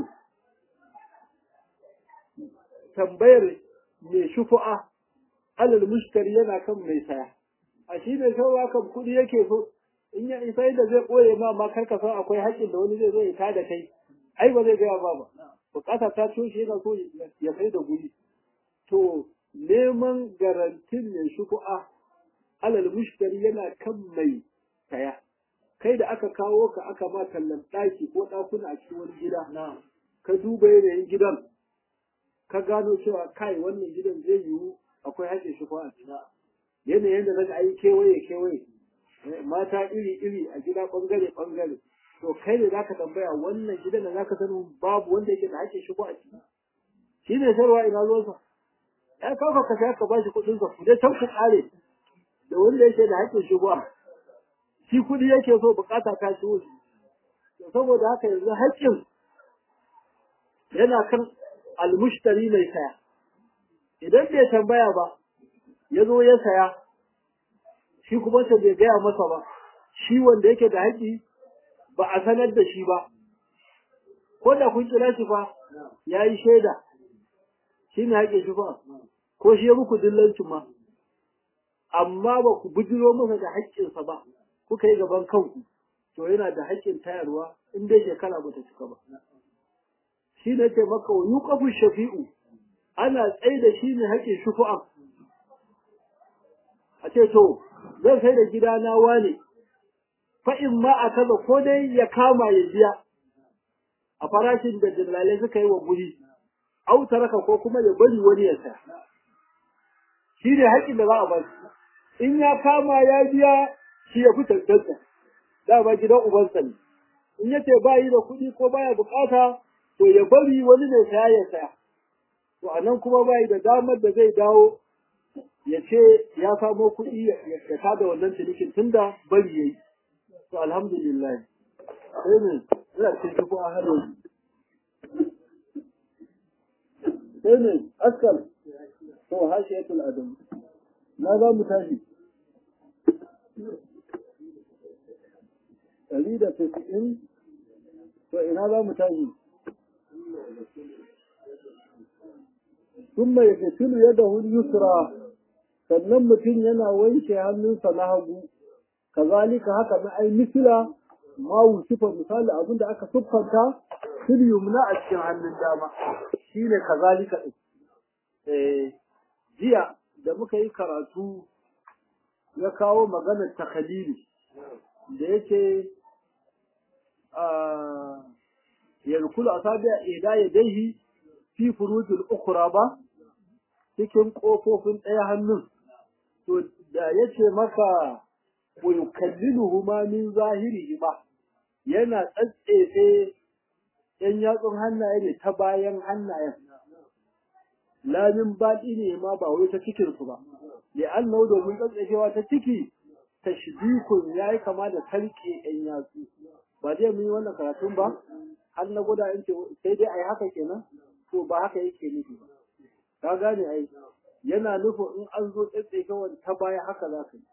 tambayar mai shufu'a alal mushtari yana kan mai saya a shi ne sauwa kan kuɗi yake so in ya isa da zai ɓoye ma ma kar ka san akwai haƙƙin da wani zai zo ya tada kai ai ba zai gaya ba ba bukata ta toshe yana so ya sai da guri to neman garantin mai shufu'a alal mushtari yana kan mai saya kai da aka kawo ka aka ma tallan ɗaki ko ɗakuna a cikin wani gida ka duba yanayin gidan ka gano cewa kai wannan gidan zai yiwu akwai haƙƙin shufu'a yanayin da naga ayi kewaye kewaye mata iri iri a gida ɓangare ɓangare to kai ne zaka tambaya wannan gidan da zaka sani babu wanda yake da haƙƙin shufu'a ciki shi ne sarwa ina ruwansa ya kafa ka sai ka bashi kuɗin sa ku dai can ku ƙare da wanda yake da haƙƙin shigowa shi kuɗi yake so bukata ta shigo saboda haka yanzu haƙƙin yana kan almushtari mai saya idan bai tambaya ba ya zo ya saya shi kuma ta bai gaya masa ba shi wanda yake da haƙƙi ba a sanar da shi ba ko da kun kira shi fa ya yi shaida shi ne haƙƙin shi fa ko shi ya muku dillancin ma amma ba ku bujiro masa da haƙƙinsa ba kuka yi gaban kanku to yana da haƙƙin tayarwa in dai shekara ba ta cika ba shi ne ce maka wa yuqafu shafi'u ana tsaye da shi ne haƙƙin shufu'a a ce to zan sai da gida na wane fa in ma a kaza ko dai ya kama ya biya a farashin da dillalai suka yi wa guri au taraka ko kuma ya bari wani ya saya shi ne haƙƙin da za a ba in ya kama ya biya shi ya fi tantance dama gidan ubansa ne in yace ba yi da kuɗi ko baya bukata to ya bari wani ne saya ya saya to anan kuma ba yi da damar da zai dawo ya ce ya samo kuɗi ya tada wannan cinikin tunda bari yayi to alhamdulillah sai ne ina cikin ko a hado sai ne askal to hashiyatul adam na za mu tashi ɗari da tasa'in to ina za mu tashi sun mai fitilu yadda yusra sannan mutum yana wanke hannunsa na hagu kazalika haka na ai misila ma wusifa misali abinda aka siffanta fil yumna a cikin hannun dama shine kazalika din eh jiya da muka yi karatu ya kawo maganar takhalili da yake yadkulu asabi ida yadayhi fi furujil ukhra ba cikin kofofin ɗaya hannun to da yace maka wa yukalliluhu ma min zahirihi ba yana tsatsefe yan yatsun hannaye ne ta bayan hannayen lamin baɗi ne ma ba wai ta cikin su ba li'annahu domin tsatsefewa ta ciki tashbikun yayi kama da talke yan yatsu ba zai mun yi wannan karatun ba har na gwada in ce sai dai ai haka kenan to ba haka yake nufi ba ka gane ai yana nufin in an zo tsatsefewa ta baya haka za ka yi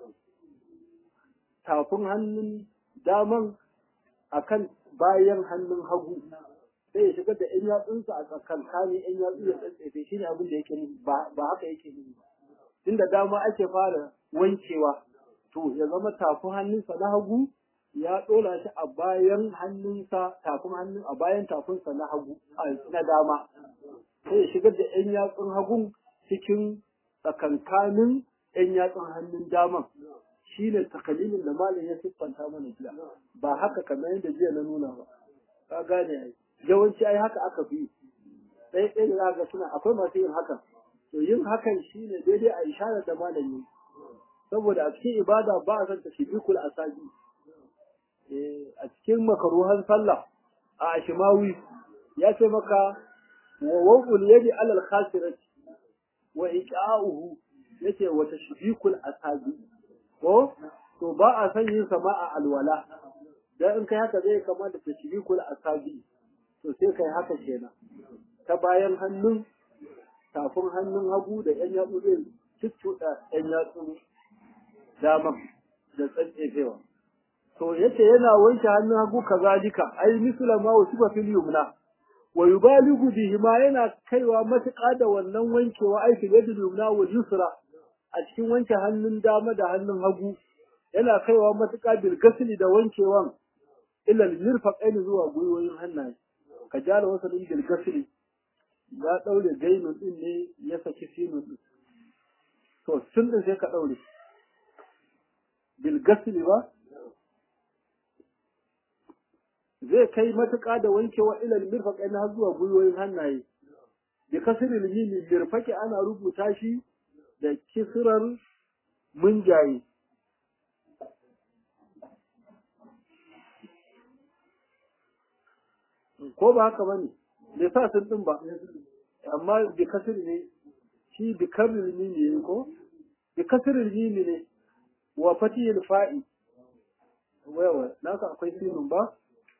tafin hannun daman akan bayan hannun hagu sai ya shigar da ‘yan yatsunsa a tsakankanin ‘yan yatsu ya tsatsefe shi ne abin da yake nufi ba haka yake nufi ba tunda dama ake fara wankewa to ya zama tafin hannunsa na hagu ya ɗora shi a bayan hannunsa tafin hannun a bayan tafinsa na hagu na dama sai ya shigar da ‘yan yatsun hagun cikin tsakankanin ‘yan yatsun hannun daman shi ne takalilin da malam ya siffanta mana jiya ba haka kamar yadda jiya na nuna ba ka gane ai yawanci ai haka aka fi ɗaya ɗaya da zaka suna akwai masu yin hakan to yin hakan shi ne daidai a isharar da malam yi saboda a cikin ibada ba a san ta shibikul asabi a cikin makaruhan sallah a ashimawi ya ce maka wa waqul yadi alal khasirati wa iqa'uhu yace wa tashbikul asabi ko to ba a san yin sama a alwala dan in kai haka zai kama da tashbikul asabi to sai kai haka kenan ta bayan hannun tafin hannun hagu da yan yatsu zai cuccuɗa yan yatsu dama da tsantsefewa to yace yana wanke hannun hagu kazalika ai misla ma wasifa fil yumna wa yubaligu bihi ma yana kaiwa matuƙa da wannan wankewa ai fil yadil yumna wal yusra a cikin wanke hannun dama da hannun hagu yana kaiwa matuƙa bil gasli da wankewan ila mirfaqaini zuwa gwiwoyin hannaye ka jala wasalin bil gasli ya daure gainun din ne ya saki sinun din to sun din sai ka daure bil gasli ba zai kai matuƙa da wankewa ila mirfaqaini har zuwa gwiwoyin hannaye bi kasril mimi mirfaqi ana rubuta shi da kisirar munjaye. Ko ba haka ba ne, bai sa sun ɗin ba, amma bi kasir ne, shi bi karir mimi ne ko? Bi kasir mimi ne, wa fatihil fa'i wayawa naka akwai sinun ba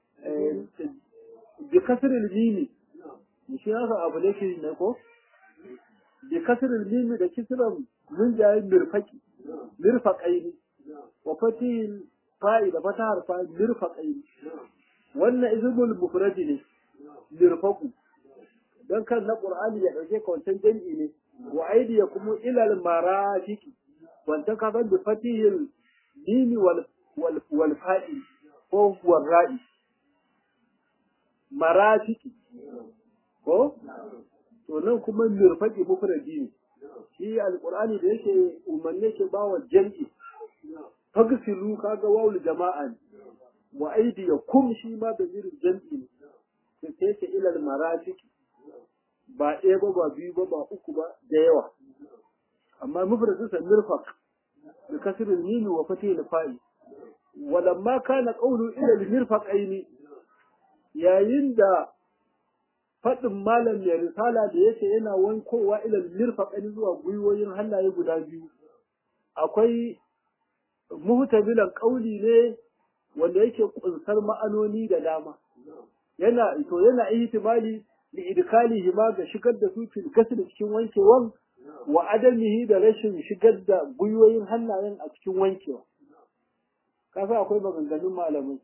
bi kasril mimi shi naka abu da shi ne ko bi kasril mimi da kisran mun jayi mirfaki mirfaqaini wa fatihil fa'i da fatahar fa'i mirfaqaini wannan izmul mufradi ne mirfaqu dan kan na qur'ani ya dauke ka wancan jami'i ne wa aidiyakum ila al marafiqi wancan ka ban bi fatihil mimi wal wal fa'i ko wal ra'i marafiki ko to nan kuma mirfaqi mufradi ne shi alqur'ani da yake umarne ke bawa jam'i fagsilu kaga wawul jama'a ne wa aidiyakum shi ma da zirin jam'i ne sai ce ilal marafiki ba ɗaya ba ba biyu ba ba uku ba da yawa amma mufradin sa mirfaq bi kasril mim wa fatih fa'i walamma kana qawlu ila al mirfaqaini yayin da fadin malam mai risala da yake yana wankowa ila al mirfaqaini zuwa gwiwoyin hannaye guda biyu akwai muhtabilan qawli ne wanda yake kunsar ma'anoni da dama yana to yana ihtimali li idkalihi ma ga shigar da su fil gasl cikin wankewan wa adamihi da rashin shigar da guyoyin hannayen a cikin wankewa kasa akwai maganganun malamai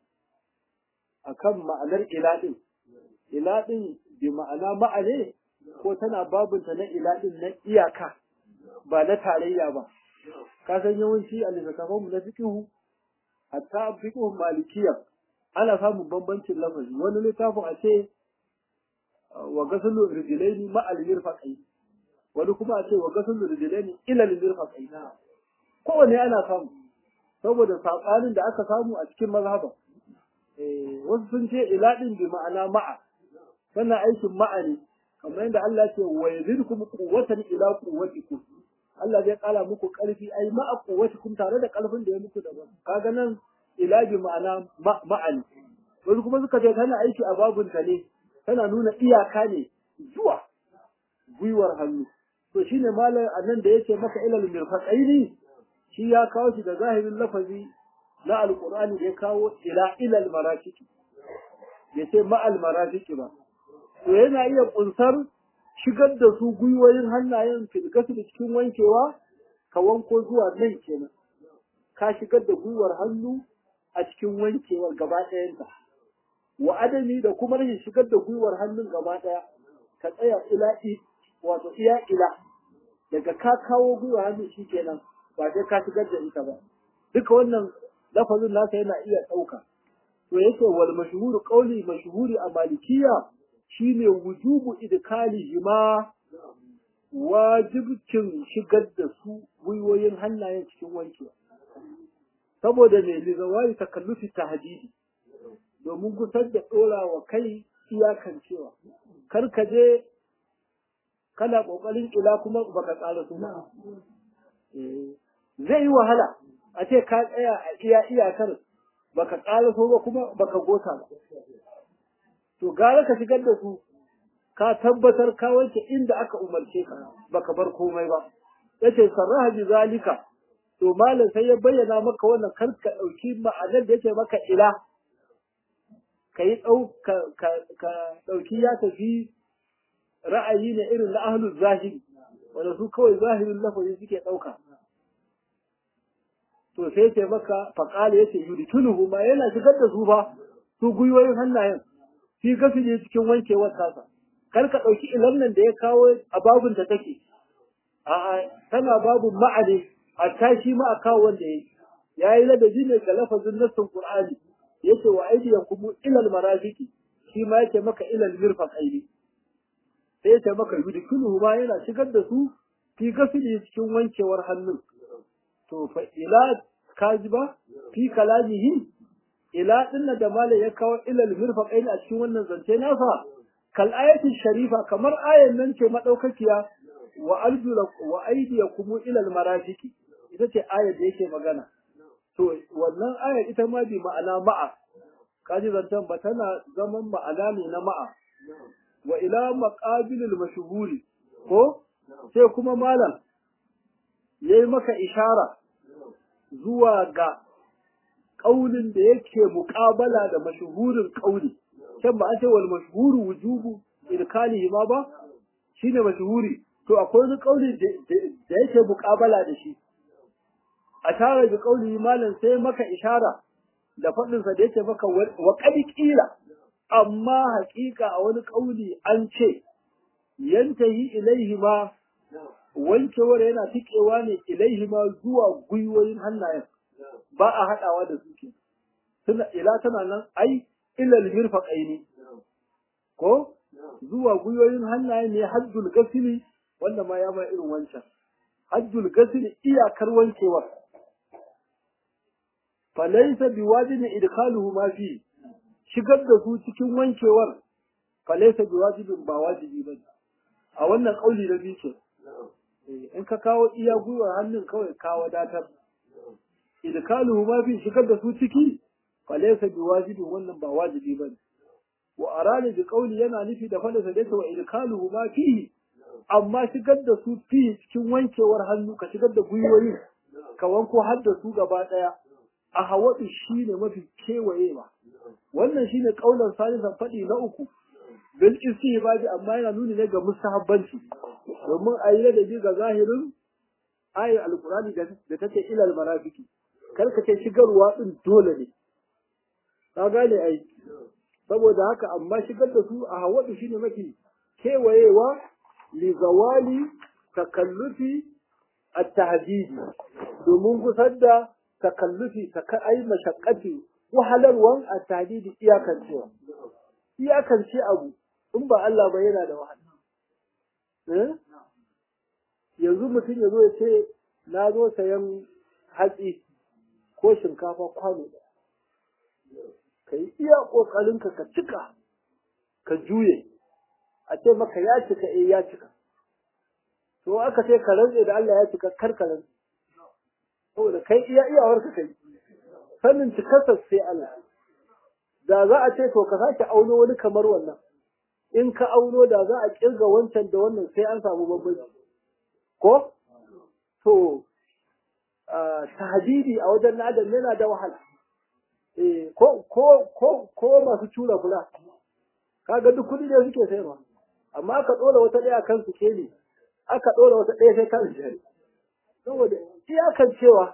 akan ma'anar iladin iladin bi ma'ana ma'ane ko tana babunta na iladin na iyaka ba na tarayya ba ka san yawanci a littattafan mu na fiqhu hatta fiqhun malikiyya ana samun bambancin lafazi wani littafin a ce wa gasulu rijlaini ma al mirfaqai wani kuma a ce wa gasulu rijlaini ila al mirfaqai kowanne ana samu saboda sabanin da aka samu a cikin mazhaba eh wasu sun ce ila din bi ma'ana ma'a kana aikin ma'a ne kamar yadda Allah ya ce wa yazidkum quwwatan ila quwwatikum Allah zai kala muku karfi ai ma'a quwwatikum tare da karfin da ya muku daban kaga nan ila bi ma'ana ma'ani wasu kuma suka ce tana aiki a babunta ne tana nuna iyaka ne zuwa gwiwar hannu to shine malam annan da yake maka ilal mirfaqaini shi ya kawo shi da zahirin lafazi na alqur'ani da ya kawo ila ilal marafiqi ya ce ma'al marafiqi ba to yana iya kunsar shigar da su gwiwoyin hannayen filgasu da cikin wankewa ka wanko zuwa nan kenan ka shigar da gwiwar hannu a cikin wankewar gaba ɗayanta wa adami da kuma rashin shigar da gwiwar hannun gaba ɗaya ka tsaya ila wato iya ila daga ka kawo gwiwar hannun shi kenan ba sai ka shigar da ita ba duka wannan lafazin nasa yana iya ɗauka to yake wal mashhuru qawli mashhuri a malikiya shine wujubu idkalihi ma wajibcin shigar da su gwiwoyin hannayen cikin wankewa saboda mai lizawari takallufi tahdidi domin gusar da dora wa kai iyakan cewa kar ka je kana kokarin ila kuma baka tsara su zai yi wahala a ce ka tsaya a iya iyakar baka tsara so ba kuma baka gota ba to gara ka shigar da su ka tabbatar ka wanke inda aka umarce ka baka bar komai ba yace sarraha bi zalika to malam sai ya bayyana maka wannan kar ka dauki ma'anar da yake maka ila kai dau ka ka dauki ya tafi ra'ayi ne irin na ahlul zahiri wanda su kawai zahirin lafazi suke dauka to sai ce maka faqala yace yudkuluhu ma yana shigar da su ba su guyoyin hannayen fi gafi ne cikin wankewar tasa kar ka ɗauki ilan nan da ya kawo a babun da take a'a tana babun ma'ane a tashi ma a kawo wanda ya ya yi ladabi ne ga lafazin nassin qur'ani yace wa aidiyan kuma ilal marafiki shi ma yake maka ilal mirfaqaini sai yace maka yudkuluhu ma yana shigar da su fi gafi ne cikin wankewar hannun to fa ila kajiba fi kalamihi ila dinna da malai ya kawo ilal mirfaqain a cikin wannan zance nasa kal ayatin sharifa kamar ayan nan ce madaukakiya wa arjula wa aydiyakum ila al marafiqi ita ce ayar da yake magana to wannan ayar ita ma bi ma'ana ma'a kaji zantan ba tana zaman ma'ana ne na ma'a wa ila maqabilil mashhuri ko sai kuma malam yayi maka ishara zuwa ga ƙaunin da yake muƙabala da mashuhurin ƙauli can ba a ce wal mashhuru wujubu irkalihi ma ba shine mashhuri to akwai wani ƙauli da yake muƙabala da shi a tara bi ƙauli malam sai maka ishara da faɗinsa da yake maka wa ƙila amma haƙiƙa a wani ƙauli an ce yantahi ilaihi ma wankewar yana tikewa ne ilaihi ma zuwa gwiwoyin hannayen ba a haɗawa da suke tuna ila tana nan ai ilal mirfaqaini ko zuwa gwiwoyin hannayen ne hajjul gasili wanda ma ya ma irin wancan hajjul gasili iyakar wankewar falaysa biwajibin idkhaluhu ma fi shigar da su cikin wankewar falaysa biwajibin ba wajibi bane a wannan kauli da biyu ce in ka kawo iya gwiwar hannun kawai ka wadatar idkaluhu ma fi shigar da su ciki falaysa biwajibin wannan ba wajibi bane wa arani bi qawli yana nufi da fadasa da wa idkaluhu ma fi amma shigar da su fi cikin wankewar hannu ka shigar da gwiwoyi ka wanko har da su gaba daya a hawadu shine mafi kewayewa wannan shine kaulan salisan fadi na uku bil istihbabi amma yana nuni ne ga mustahabbanci domin a yi ladabi ga zahirin ayar alkurani da take ilal marafiki kar ka ce shigarwa din dole ne ka gane ai saboda haka amma shigar da su a hawadu shine mafi kewayewa li zawali takallufi at-tahdidi domin gusar da takallufi ta ai mashaqqati wahalarwan at-tahdidi iyakancewa iyakance abu in ba Allah ba yana da wahala yanzu mutum ya zo ya ce na zo sayan hatsi ko shinkafa kwano ɗaya ka yi iya ƙoƙarinka ka cika ka juye a ce maka ya cika eh ya cika to aka ce ka rantse da Allah ya cika kar ka rantse saboda kai iya iyawar ka kai sanin cikarsa sai Allah da za a ce to ka sake auno wani kamar wannan in ka auno da za a kirga wancan da wannan sai an samu bambanci ko to tahdidi a wajen na adam yana da wahala eh ko ko ko ko masu tura fula kaga duk kudi ne suke sayarwa amma aka dora wata daya kan su keli aka dora wata daya sai kan jari saboda iyakan cewa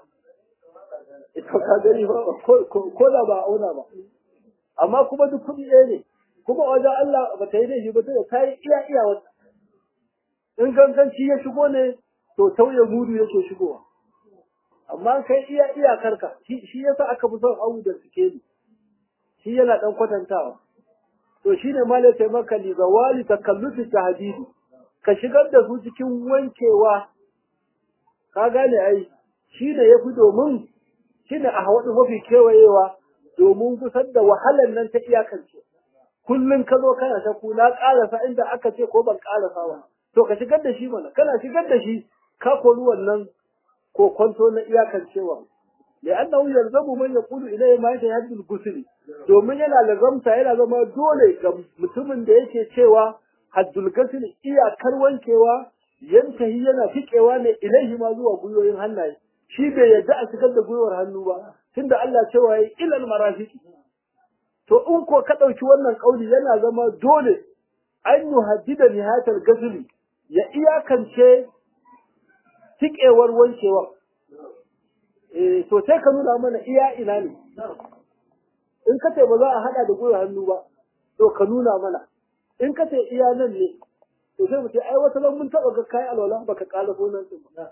ita ka gani ba ko da ba auna ba amma kuma duk kudi ɗaya ne kuma wajen Allah ba ta yi da shi ba sai ta yi iya iya wata in ganganci ya shigo ne to tauye mudu yake shigowa amma kai iya iyakarka shi yasa aka fi son awu da sikeli shi yana dan kwatantawa to shine malai sai maka li zawali takallufi tahdidi ka shigar da su cikin wankewa ka gane ai shine yafi domin shine a hawadu mafi kewayewa domin kusar da wahalar nan ta iyakance kullun ka zo kana shaku na karasa inda aka ce ko ban karasa ba to ka shigar da shi mana kana shigar da shi ka kori wannan ko kwanto na iyakancewa li'annahu yalzamu man yaqulu ilayhi ma yatahaddul gusli domin yana lazamta yana zama dole ga mutumin da yake cewa haddul gusli iyakar wankewa yantahi yana fikewa ne ilaihi ma zuwa guyoyin hannaye shi bai yadda a shigar da gwiwar hannu ba tunda Allah cewa yayi ilal marafiqi to in ko ka dauki wannan kauli yana zama dole an yuhaddida nihayatul gusli ya iyakance tikewar wankewa eh to sai ka nuna mana iya ina ne in ka ce ba za a hada da gwiwar hannu ba to ka nuna mana in ka ce iya nan ne to sai mu ce ai wata mun taba ga kai alwala baka kala gonan din ba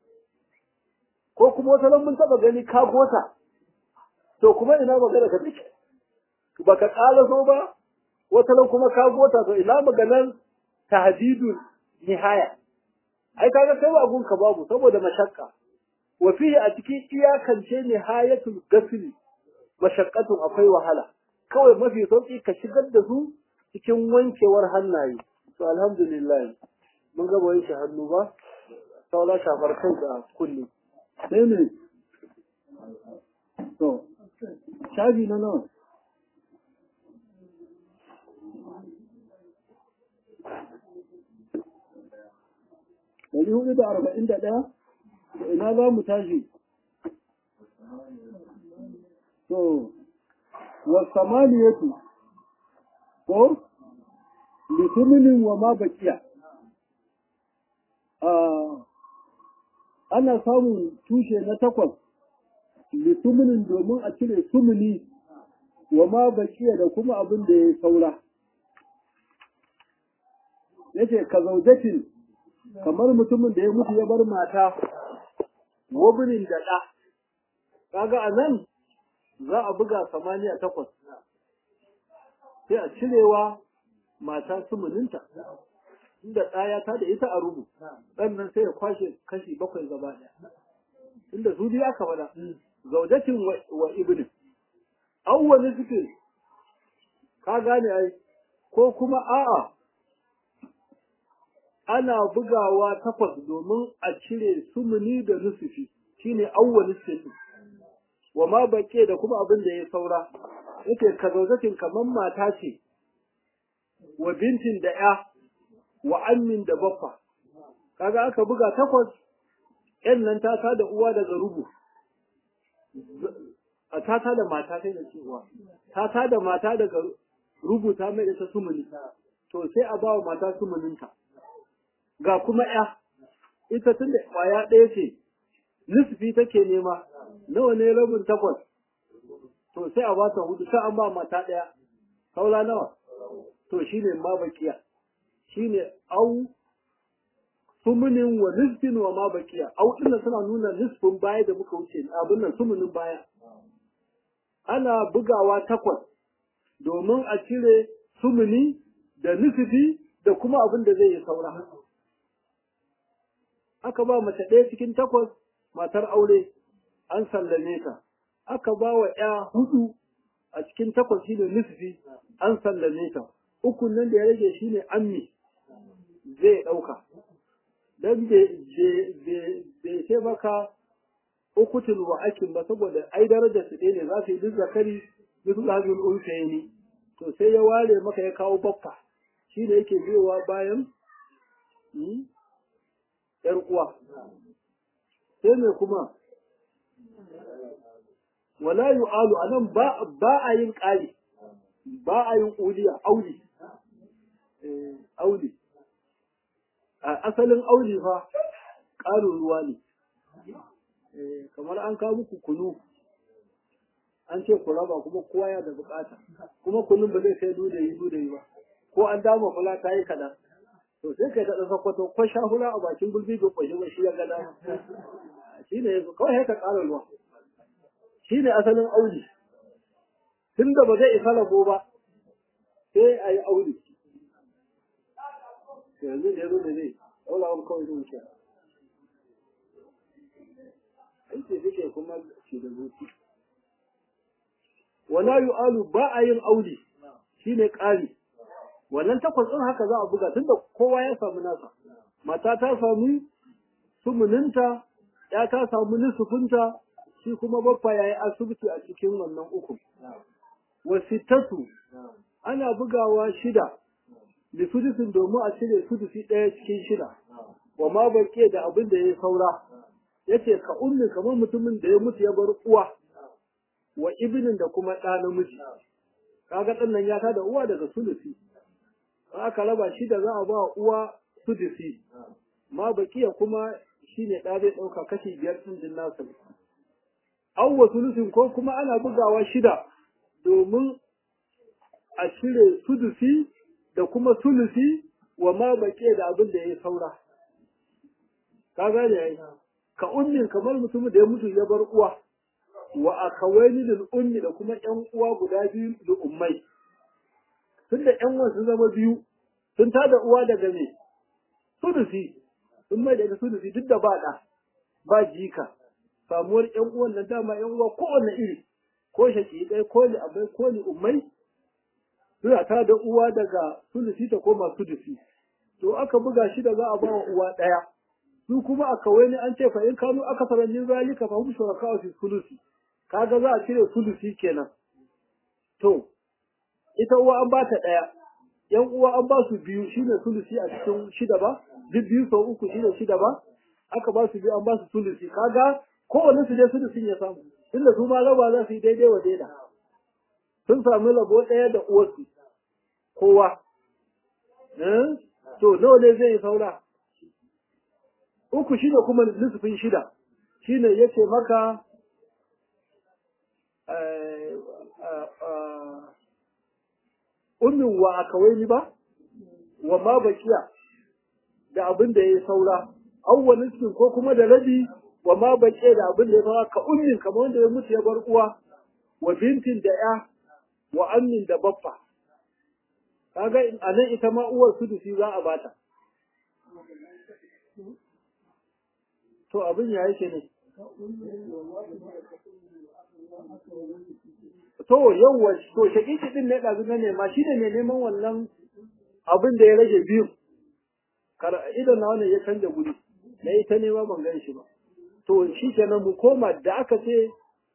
ko kuma wata mun taba gani ka gota to kuma ina magana ka take baka kala so ba wata kuma ka gota to ina maganar tahdidul nihaya ai kaga kai ba gunka babu saboda mashakka wa fihi a cikin iyakance nihayatul gasli mashaqqatun akwai wahala kawai mafi sauki ka shigar da su cikin wankewar hannaye to alhamdulillah mun ga wanke hannu ba saura shafar kai da kulli sai ne to shafi na nawa ɗari hudu da arba'in da ɗaya ina za mu tashi to wa samaniyatu ko lituminin wa ma bakiya ana samun tushe na takwas lituminin domin a cire sumuni wa ma bakiya da kuma abin da ya saura yace ka zaujatin kamar mutumin da ya mutu ya bar mata wabinin da ɗa kaga a nan za a buga samaniya takwas sai a cirewa mata sumuninta inda ɗaya ta da ita a rubu sannan sai ya kwashe kashi bakwai gaba ɗaya inda su biya aka faɗa zaujatin wa ibnin awwali suke ka gane ai ko kuma a'a ana bugawa takwas domin a cire sumuni da nusufi shine awwali suke wa ma baƙe da kuma abin da ya saura yake ka zaujatin kamar mata ce wa bintin da ya wa ammin da baffa kaga aka buga takwas yan nan ta da uwa daga rubu a tata da mata sai da cewa tata da mata daga rubuta mai da ta sumuni to sai a ba wa mata sumuninta ga kuma ya ita tun da kwaya ɗaya ce nisfi take nema nawa ne rabin takwas to sai a ba ta hudu sai an ba mata ɗaya saura nawa to shine ma bakiya shine au sumunin wa nisfin wa ma bakiya au dinnan suna nuna nisfin baya da muka wuce abin nan sumunin baya ana bugawa takwas domin a cire sumuni da nisfi da kuma abin da zai yi saura aka ba mace ɗaya cikin takwas matar aure an sallame ta aka ba wa ya hudu a cikin takwas shine nisfi an sallame ta ukun nan da ya rage shine ammi zai ɗauka don bai ce maka ukutul wa akin ba saboda ai darajar su ne za su yi duk zakari duk lazul unsayni to sai ya ware maka ya kawo baffa shine yake biyowa bayan yar uwa sai me kuma wala yu'alu anan ba ba a yin ƙari ba a yin uliya auli auli a asalin auli fa ƙarin ruwa ne kamar an kawo muku kunu an ce ku raba kuma kowa ya da bukata kuma kunun ba zai kai dudayi dudayi ba ko an dama fula ta yi kaɗan to sai kai daɗa sakwato ko sha hula a bakin gulbi bai kwashe ba shi ya gada shi ne kawai ka ƙara ruwa shi ne asalin auli tun da ba zai isa rabo ba sai a yi auli yanzu da yanzu da zai ɗaura wani kawai zai wuce aiki suke kuma shi da zuci wala yu'alu ba a yin auli shine ƙari wannan takwas ɗin haka za a buga tunda kowa ya samu nasa mata ta samu sumuninta ya ta samu nusufinta shi kuma baffa ya yi asibiti a cikin wannan uku wasittatu ana bugawa shida da sudusin domin a cire sudusi ɗaya cikin shida wa ma baƙe da abin da ya saura yace ka ummi kamar mutumin da ya mutu ya bar uwa wa ibnin da kuma ɗa namiji kaga ɗan nan ya da uwa daga sulusi aka raba shi da za a ba uwa sudusi ma bakiya kuma shine ɗa zai ɗauka kashi biyar ɗin din nasa awwa sulusin ko kuma ana bugawa shida domin a cire sudusi da kuma sulusi wa ma bakiya da abin da ya saura ka gane yayi ka ummin kamar mutumin da ya mutu ya bar uwa wa akawaini lil ummi da kuma ƴan uwa guda biyu da ummai tunda ƴan uwan sun zama biyu sun tada uwa daga me sudusi sun mai daga sudusi duk da ba da ba jika samuwar ƴan uwan nan dama ƴan uwa kowanne iri ko shaƙiƙai ko ni abai ko ni ummai suna tada uwa daga sudusi ta koma sudusi to aka buga shi da za a ba wa uwa ɗaya su kuma a kawai ne an ce fa in kanu aka faranjin zalika fa hum shuraka fi sulusi kaga za a cire sulusi kenan to ita uwa an ba ta daya yan uwa an ba su biyu shine sulusi a cikin shida ba duk biyu sau uku shine shida ba aka ba su biyu an ba su sulusi kaga kowanne su je sulusin ya samu inda su ma raba za su yi daidai wa daida sun sami rabo ɗaya da uwarsu kowa to nawa ne zai yi saura uku shida kuma nisfin shida shine yace maka ummin wa akawaini ba wa ma bakiya da abin da ya saura awwalin cikin ko kuma da rabi wa ma bakiya da abin da ya saura ka ummin kamar wanda ya mutu ya bar uwa wa bintin da ya wa ammin da baffa kaga a nan ita ma uwar sudusi za a bata to abin ya yake ne to yawwa to shakiki din ne ɗazu na nema shi ne mai neman wannan abin da ya rage biyu idan na wannan ya canja guri na yi ta nema ban gan shi ba to shi kenan mu koma da aka ce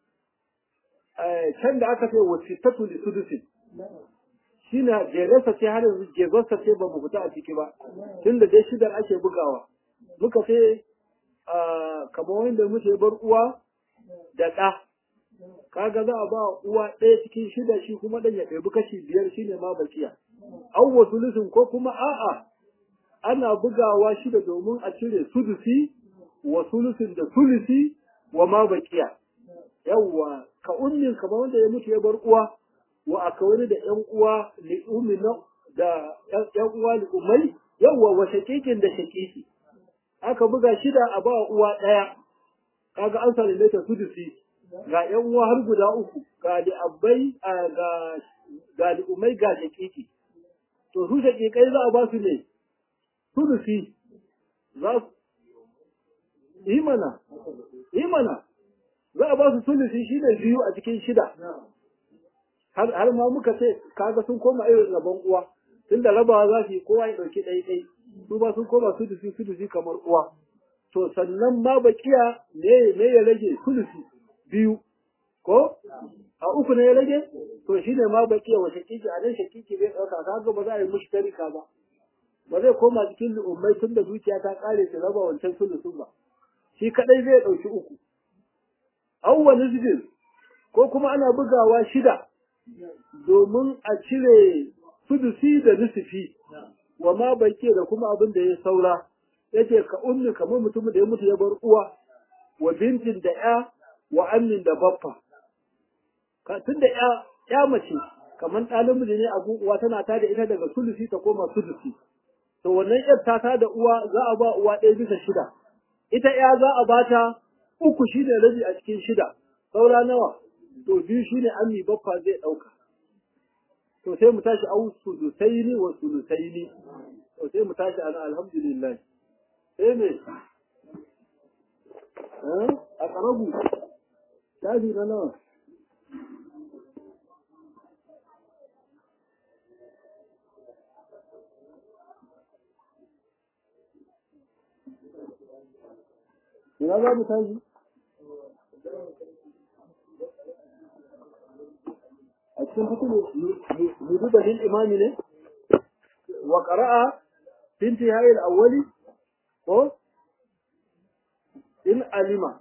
can da aka ce wasitatu li sudusin shi ne jeresa ce har yanzu jezarsa ce ba mu fita a ciki ba tun da dai shidar ake bugawa muka ce kamar wanda muke bar uwa da ɗa kaga za a ba uwa ɗaya cikin shida shi kuma ɗan ya ɗebi kashi biyar shi ne ma bakiya an wa sulusin ko kuma a'a ana bugawa shida domin a cire sudusi wa sulusin da sulusi wa ma bakiya yawwa ka ummin kamar wanda ya mutu ya bar uwa wa aka wani da ƴan uwa li ummi da ƴan uwa li ummai yawwa wa shakikin da shakiki aka buga shida a ba uwa ɗaya kaga an sallame ta sudusi ga ƴan uwa har guda uku ga li abbai ga ga li ummai ga shakiki to su shakikai za a ba su ne sudusi za su yi mana yi mana za a ba su sulusi shine biyu a cikin shida har ma muka ce kaga sun koma irin rabon uwa tunda rabawa za su yi kowa ya ɗauki ɗai ɗai su ba sun koma sudusi sudusi kamar uwa to sannan ma bakiya me me ya rage sulusi biyu ko a uku ne ya rage to shine ma bakiya wa shakiki a nan shakiki bai ɗauka kaga ba za a yi mushtarika ba ba zai koma cikin ummai tun da dukiya ta ƙare ta raba wancan sulusun ba shi kaɗai zai ɗauki uku awwa nisbin ko kuma ana bugawa shida domin a cire sudusi da nusufi wa ma bake da kuma abin da ya saura yace ka ummi kamar mutum da ya mutu ya bar uwa wa bintin da ya wa ammin da baffa ka tunda ya ya mace kamar ɗalin miji ne a uwa tana ta da ita daga sulusi ta koma sudusi to wannan yar ta ta da uwa za a ba uwa ɗaya bisa shida ita ya za a bata uku shine rabi a cikin shida saura nawa to biyu shine ammi baffa zai ɗauka to sai mu tashi au sudusaini wa sulusaini to sai mu tashi ana alhamdulillah sai me a karabu tashi na nawa Ina za mu tashi? a cikin fitin hudu da lil imami ne wa qara'a binti hayil awwali ko in alima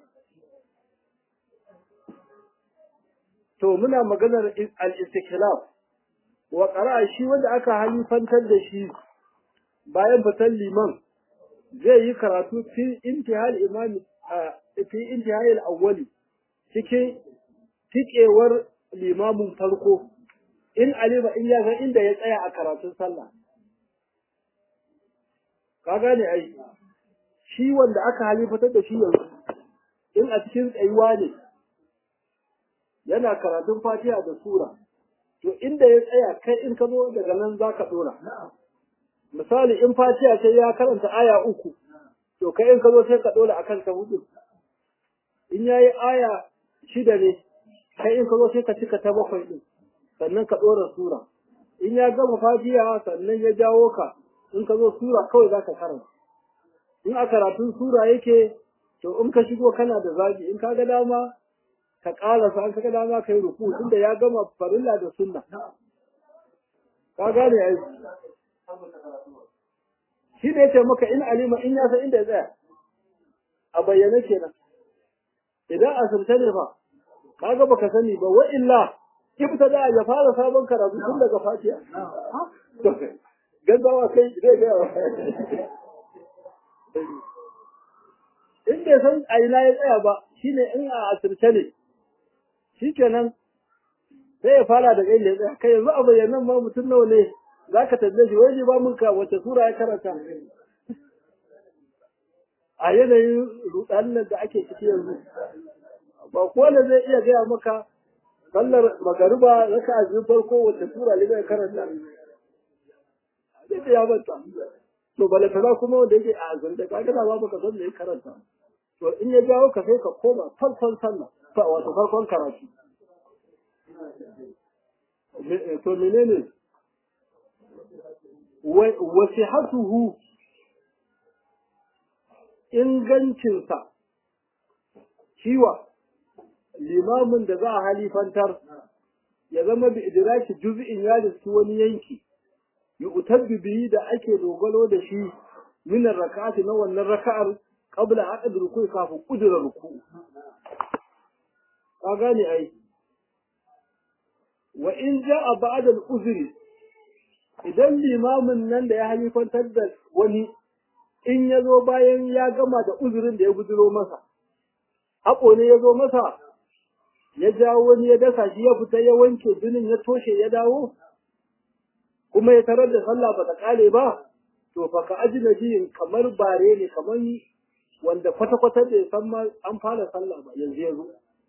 to muna maganar al-istiklaf wa qara'a shi wanda aka halifantar da shi bayan fitan liman zai yi karatu fi intihal imami fi intihal awwali cikin tikewar limamin farko in alima in ya san inda ya tsaya a karatun sallah ka gane ai shi wanda aka halifatar da shi yanzu in a cikin tsayuwa ne yana karatun fatiha da sura to inda ya tsaya kai in ka zo daga nan za ka dora misali in fatiha sai ya karanta aya uku to kai in ka zo sai ka dora akan ta hudu in yayi aya shida ne kai in ka zo sai ka cika ta bakwai din sannan ka ɗora sura in ya gama fatiha sannan ya jawo ka in ka zo sura kawai za ka karanta in a karatun sura yake to in ka shigo kana da zabi in ka ga dama ka ƙarasa in ka ga dama ka yi ruku tunda ya gama farilla da sunna ka gane ai shi da yace maka in alima in ya san inda ya tsaya a bayyane kenan idan asirce ne fa kaga baka sani ba wa illa ibtada ya fara sabon karatu tun daga fatiha gaggawa kai zai ga in bai san a ina ya tsaya ba shine in a asirce ne shikenan sai ya fara daga inda ya tsaya kai yanzu a bayyanan ma mutum nawa ne za ka tambaye shi wai ba mun ka wace sura ya karanta a yanayin rudanin da ake ciki yanzu ba kowane zai iya gaya maka sallar magariba raka a biyu farko wace sura ne zai karanta zai ya banta to balatana kuma wanda yake a azanta ka gana ba baka san me ya karanta to in ya jawo ka sai ka koma farkon sallah wato farkon karatu to menene wasihatuhu ingancinsa ciwa limamin da za a halifantar ya zama bi idraki juz'in ya riski wani yanki yu'tabbi bihi da ake dogalo da shi min rak'ati na wannan raka'ar qabla aqd ruku kafin kudura ruku ka gane ai wa in ja'a ba'da al-uzri idan limamin nan da ya halifantar da wani in ya zo bayan ya gama da uzurin da ya guduro masa haƙo ne ya zo masa ya jawo wani ya dasa shi ya fita ya wanke jinin ya toshe ya dawo kuma ya tarar da sallah ba ta kare ba to fa ka ajina biyin kamar bare ne kamar wanda kwata-kwata bai san ma an fara sallah ba yanzu ya zo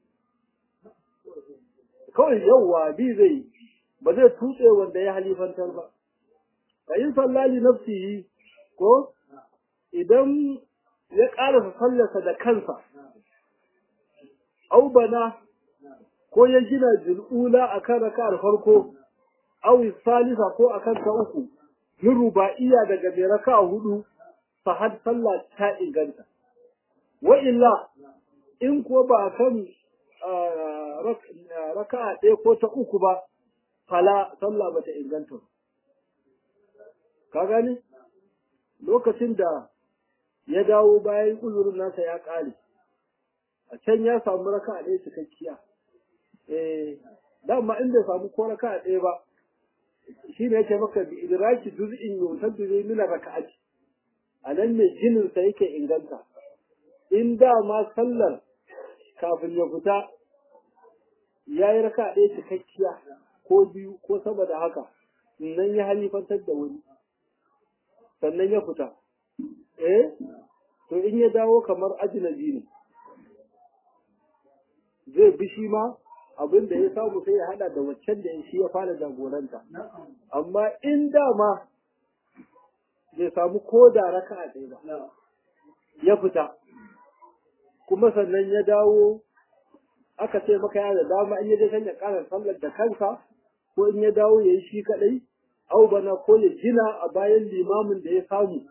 kawai yauwa bi zai ba zai tutse wanda ya halifantar ba fa in sallali nafsihi ko idan ya ƙarasa sallarsa da kansa au bana ko ya gina jul'ula akan raka'ar farko au salisa ko akan ta uku min ruba'iyya daga mai raka'a hudu fa had sallah ta inganta wa illa in ko ba kan raka'a ɗaya ko ta uku ba fala sallah ba ta inganta ka gani lokacin da ya dawo bayan uzurin nasa ya ƙare a can ya samu raka a ɗaya cikakkiya eh dama in bai samu ko raka a ɗaya ba shi ne yake maka bi idraki juz'in yutaddu ne min raka'ati a nan ne jinin sa yake inganta in dama sallar kafin ya fita ya yi raka a ɗaya cikakkiya ko biyu ko sama da haka nan ya halifantar da wani sannan ya fita eh to in ya dawo kamar ajnabi ne zai bi shi ma abin da ya samu sai ya hada da waccan da shi ya fara jagoranta amma in dama bai samu ko da raka a ɗaya ba ya fita kuma sannan ya dawo aka ce maka ya da dama in ya je kan ya ƙara sallar da kansa ko in ya dawo ya yi shi kaɗai au bana ko ya gina a bayan limamin da ya samu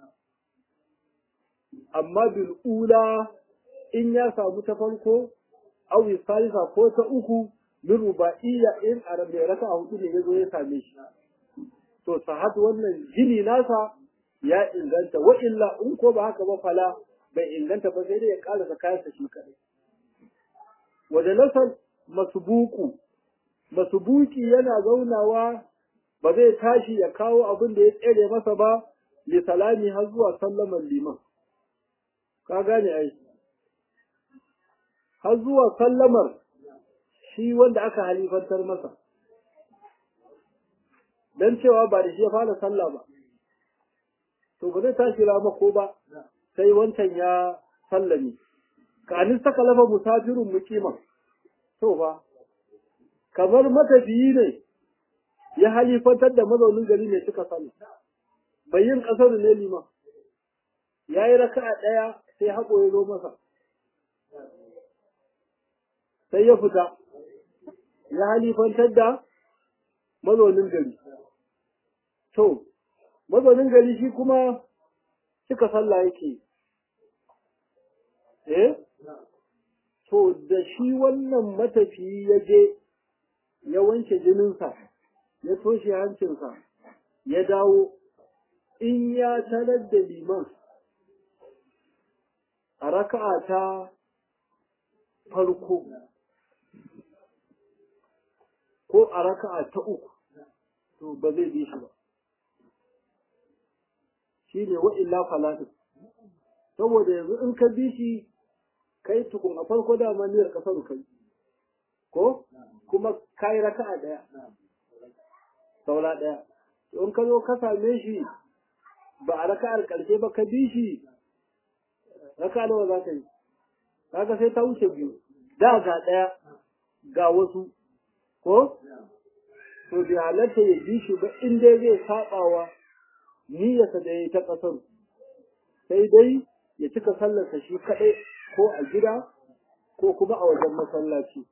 amma bil ula in ya samu ta farko aw salisa ko ta uku min ruba'iyya in arabe raka a hudu ne ya zo ya same shi to sahat wannan gini nasa ya inganta wa illa in ko ba haka ba fala bai inganta ba sai dai ya karasa kayansa shi kadai wajen nasar masubuku masubuki yana zaunawa ba zai tashi ya kawo abin da ya tsere masa ba li salami har zuwa sallaman liman ka gane ai har zuwa sallamar shi wanda aka halifantar masa dan cewa ba da shi ya fara sallah ba to ba zai tashi rama ko ba sai wancan ya sallame ka anin saka lafa musafirun muqiman to ba kamar matafiyi ne ya halifantar da mazaunin gari ne suka sani bai yin kasar ne liman ya yi raka'a ɗaya sai haƙo ya zo masa sai ya fita ya halifantar da mazaunin gari to mazaunin gari shi kuma cika sallah yake eh to da shi wannan matafiyi ya je ya wanke jininsa ya toshe hancinsa ya dawo in ya tarar da liman a raka'a ta farko ko a raka'a ta uku to ba zai bi shi ba shine wa illa falatin saboda yanzu in ka bi shi kai tukun a farko da niyyar kasar kai ko kuma kai raka'a daya saura daya in ka zo ka same shi ba a raka'ar karshe ba ka bi shi raka'a nawa za ka yi kaga sai ta wuce biyu da ga daya ga wasu ko to bi halatta ya bi shi ba in dai zai sabawa niyyarsa da ya yi ta kasar sai dai ya cika sallarsa shi kaɗai ko a gida ko kuma a wajen masallaci.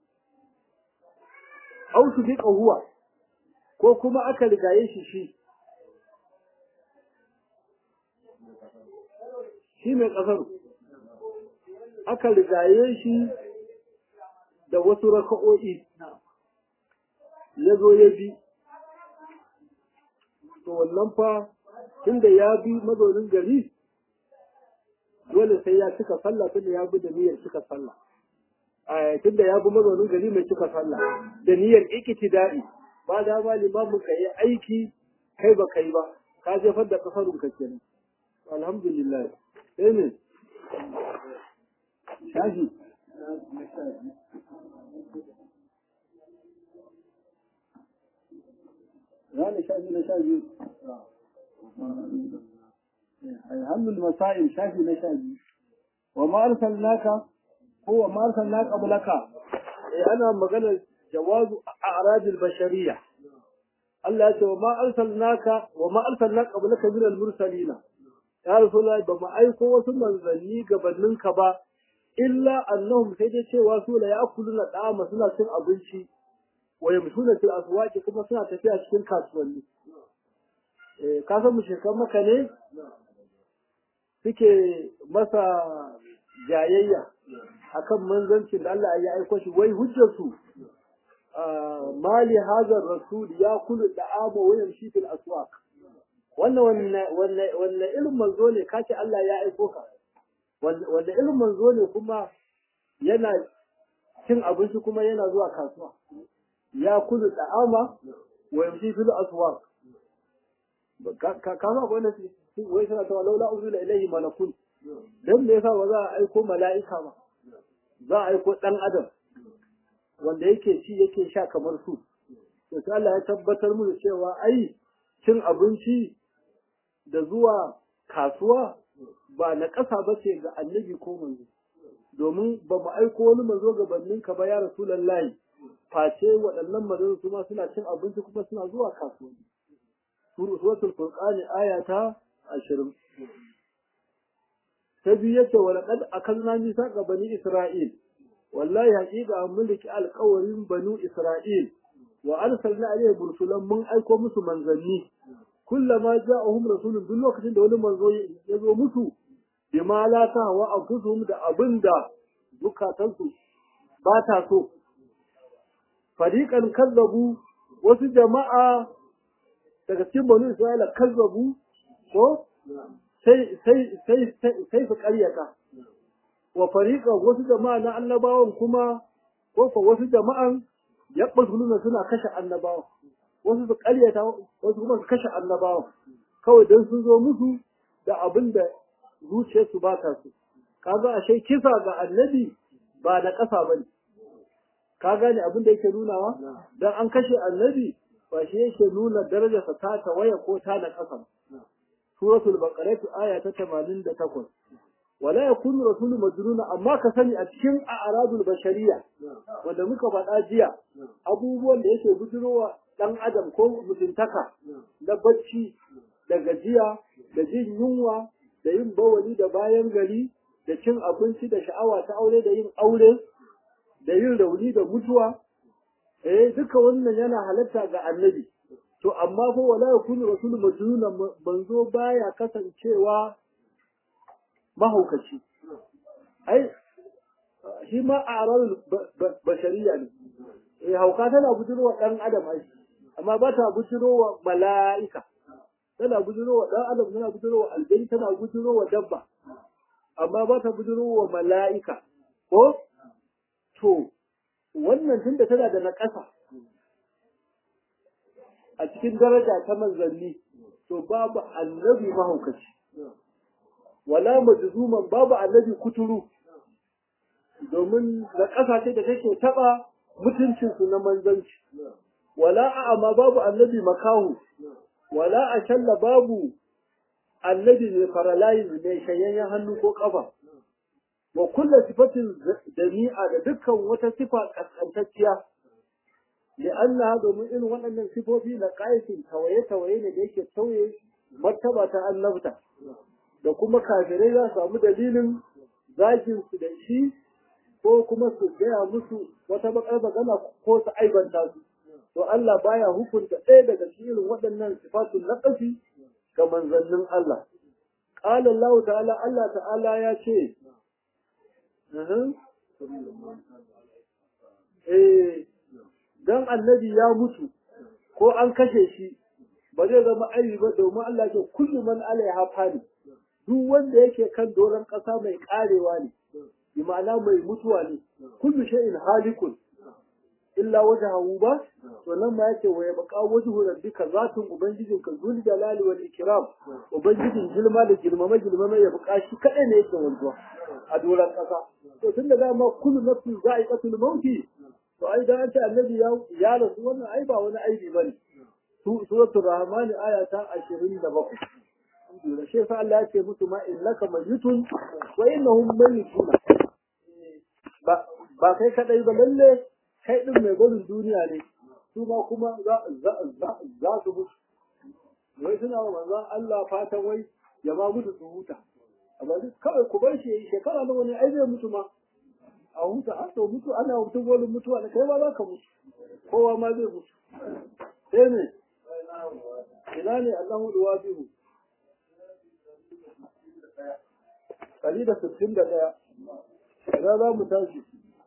Au su bi huwa ko kuma aka rigaye shi shi. Shi mai ƙasar aka rigaye shi da wasu raka'o'i ya zo ya bi. To wannan fa tunda ya bi mazaunin gari dole sai ya cika sallah tunda ya bi da niyyar cika sallah tunda ya bi mazaunin gari mai cika sallah da niyyar ikitida'i ba da ba limamin ka yi aiki kai ba kai ba ka jefar da kasarun ka kenan alhamdulillah sai ne shafi Rana shafi na sha biyu. الهم المسائل شافي نشاجي وما أرسلناك هو ما أرسلناك قبلك أنا مغنى جواز أعراض البشرية الله يقول وما أرسلناك وما أرسلناك قبلك من المرسلين يا رسول الله بما أيكو وسنة ذني قبلنك با إلا أنهم سيدة واسول يأكلون الطعام سنة سنة أبنشي ويمشون في الأسواق كما سنة تفيها cikin kasuwanni ka san mushrikan maka ne suke masa jayayya akan manzancin da Allah ya aiko shi wai hujjarsu mali hazar rasul ya kulu da amo wayan shi fil aswaq wannan wanne ilmin manzo ne kace Allah ya aiko ka wanda ilmin manzo ne kuma yana cin abinci kuma yana zuwa kasuwa ya kulu da ama wayan shi fil aswaq kama akwai wanda wai suna cewa laula uzula ilaihi malakun dan me yasa ba za a aiko mala'ika ba za a aiko dan adam wanda yake ci yake sha kamar su to sai Allah ya tabbatar mu da cewa ai cin abinci da zuwa kasuwa ba na ƙasa ba ce ga annabi ko manzo domin ba mu aiko wani manzo gabanin ka ba ya rasulullahi face waɗannan manzo su ma suna cin abinci kuma suna zuwa kasuwanni suratul furqani aya ta 20 ta biyu yace wa laqad akalna misaqa bani isra'il wallahi haqiqa mun liki alqawarin banu isra'il wa arsalna alayhi bursulan mun aiko musu manzanni kullama ja'ahum rasulun duk lokacin da wani manzo ya zo musu bima la tahwa anfusuhum da abinda zukatansu ba ta so fariqan kazzabu wasu jama'a daga cikin banu Isra'ila kazzabu ko sai sai sai sai su ƙaryata wa fariqa wasu jama'a na annabawan kuma ko ko wasu jama'an yabbasuluna suna kashe annabawan wasu su ƙaryata wasu kuma su kashe annabawan kawai dan sun zo musu da abin da zuciyarsu ba ta so kaga ashe kisa ga annabi ba na ƙasa bane ka gane abin da yake nunawa dan an kashe annabi ba shi yake nuna darajarsa ta tawaya ko ta na ƙasa suratul baqarah aya ta 88 wala yakunu rasulu majnuna amma ka sani a cikin a'radul bashariya wanda muka faɗa jiya abubuwan da yake bujirowa dan adam ko mutuntaka na bacci da gajiya da jin yunwa da yin bawali da bayan gari da cin abinci da sha'awa ta aure da yin aure da yin rauni da mutuwa eh duka wannan yana halatta ga annabi to amma fa wala yakunu rasulun majnuna banzo baya kasancewa mahaukaci ai shi ma a'rarul bashariya ne eh hauka tana bujirwa dan adam ai amma ba ta bujirwa mala'ika tana bujirwa dan adam tana bujirwa aljani tana bujirwa dabba amma ba ta bujirwa mala'ika ko to wannan tunda tana da naƙasa a cikin daraja ta manzanni to babu annabi mahaukaci wala majzuman babu annabi kuturu domin da ƙasashe da take taɓa mutuncinsu na manzanci wala a'ama babu annabi makahu wala a shalla babu annabi mai faralayin mai shanyayyen hannu ko ƙafa wa kulla sifatin jami'a da dukkan wata sifa kaskantacciya da Allah domin irin waɗannan sifofi na ƙayatin tawaye-tawaye ne da yake tauye martaba ta annabta da kuma kafirai za su samu dalilin zagin su da shi ko kuma su gaya musu wata bakar magana ko su aibanta su to Allah baya hukunta ɗaya daga cikin irin waɗannan sifatun naqasi ga manzannin Allah qala Allah ta'ala Allah ta'ala ya ce eh dan annabi ya mutu ko an kashe shi ba zai zama aibi ba domin Allah ce kullu man alaiha fani duk wanda yake kan doron ƙasa mai karewa ne bi ma'ana mai mutuwa ne kullu shay'in halikun illa wajhahu ba to nan ma yake wa yabqa wajhu rabbika zatun ubangijin ka zul jalali wal ikram ubangijin girma da girmama girmama ya buƙa shi kadai ne yake wanzuwa a doron ƙasa to tun da dama kullu nafsin za'iqatul mauti to ai da an ce annabi ya ya rasu wannan ai ba wani aibi bane suratul rahman aya ta 27 da shi sa Allah ya ce musu ma innaka mayyitun wa innahum mayyitun ba ba kai kadai ba lalle kai din mai barin duniya ne su ma kuma za za za su mutu wai suna wa manzon Allah fatan wai ya ma mutu su huta amma duk kawai ku bar shi yayi shekara nawa ne ai zai mutu ma a huta a to mutu ana mutu wani mutuwa da kai ba za ka mutu kowa ma zai mutu sai ne ina ne Allahu duwabihu ɗari da sittin da ɗaya ina za mu tashi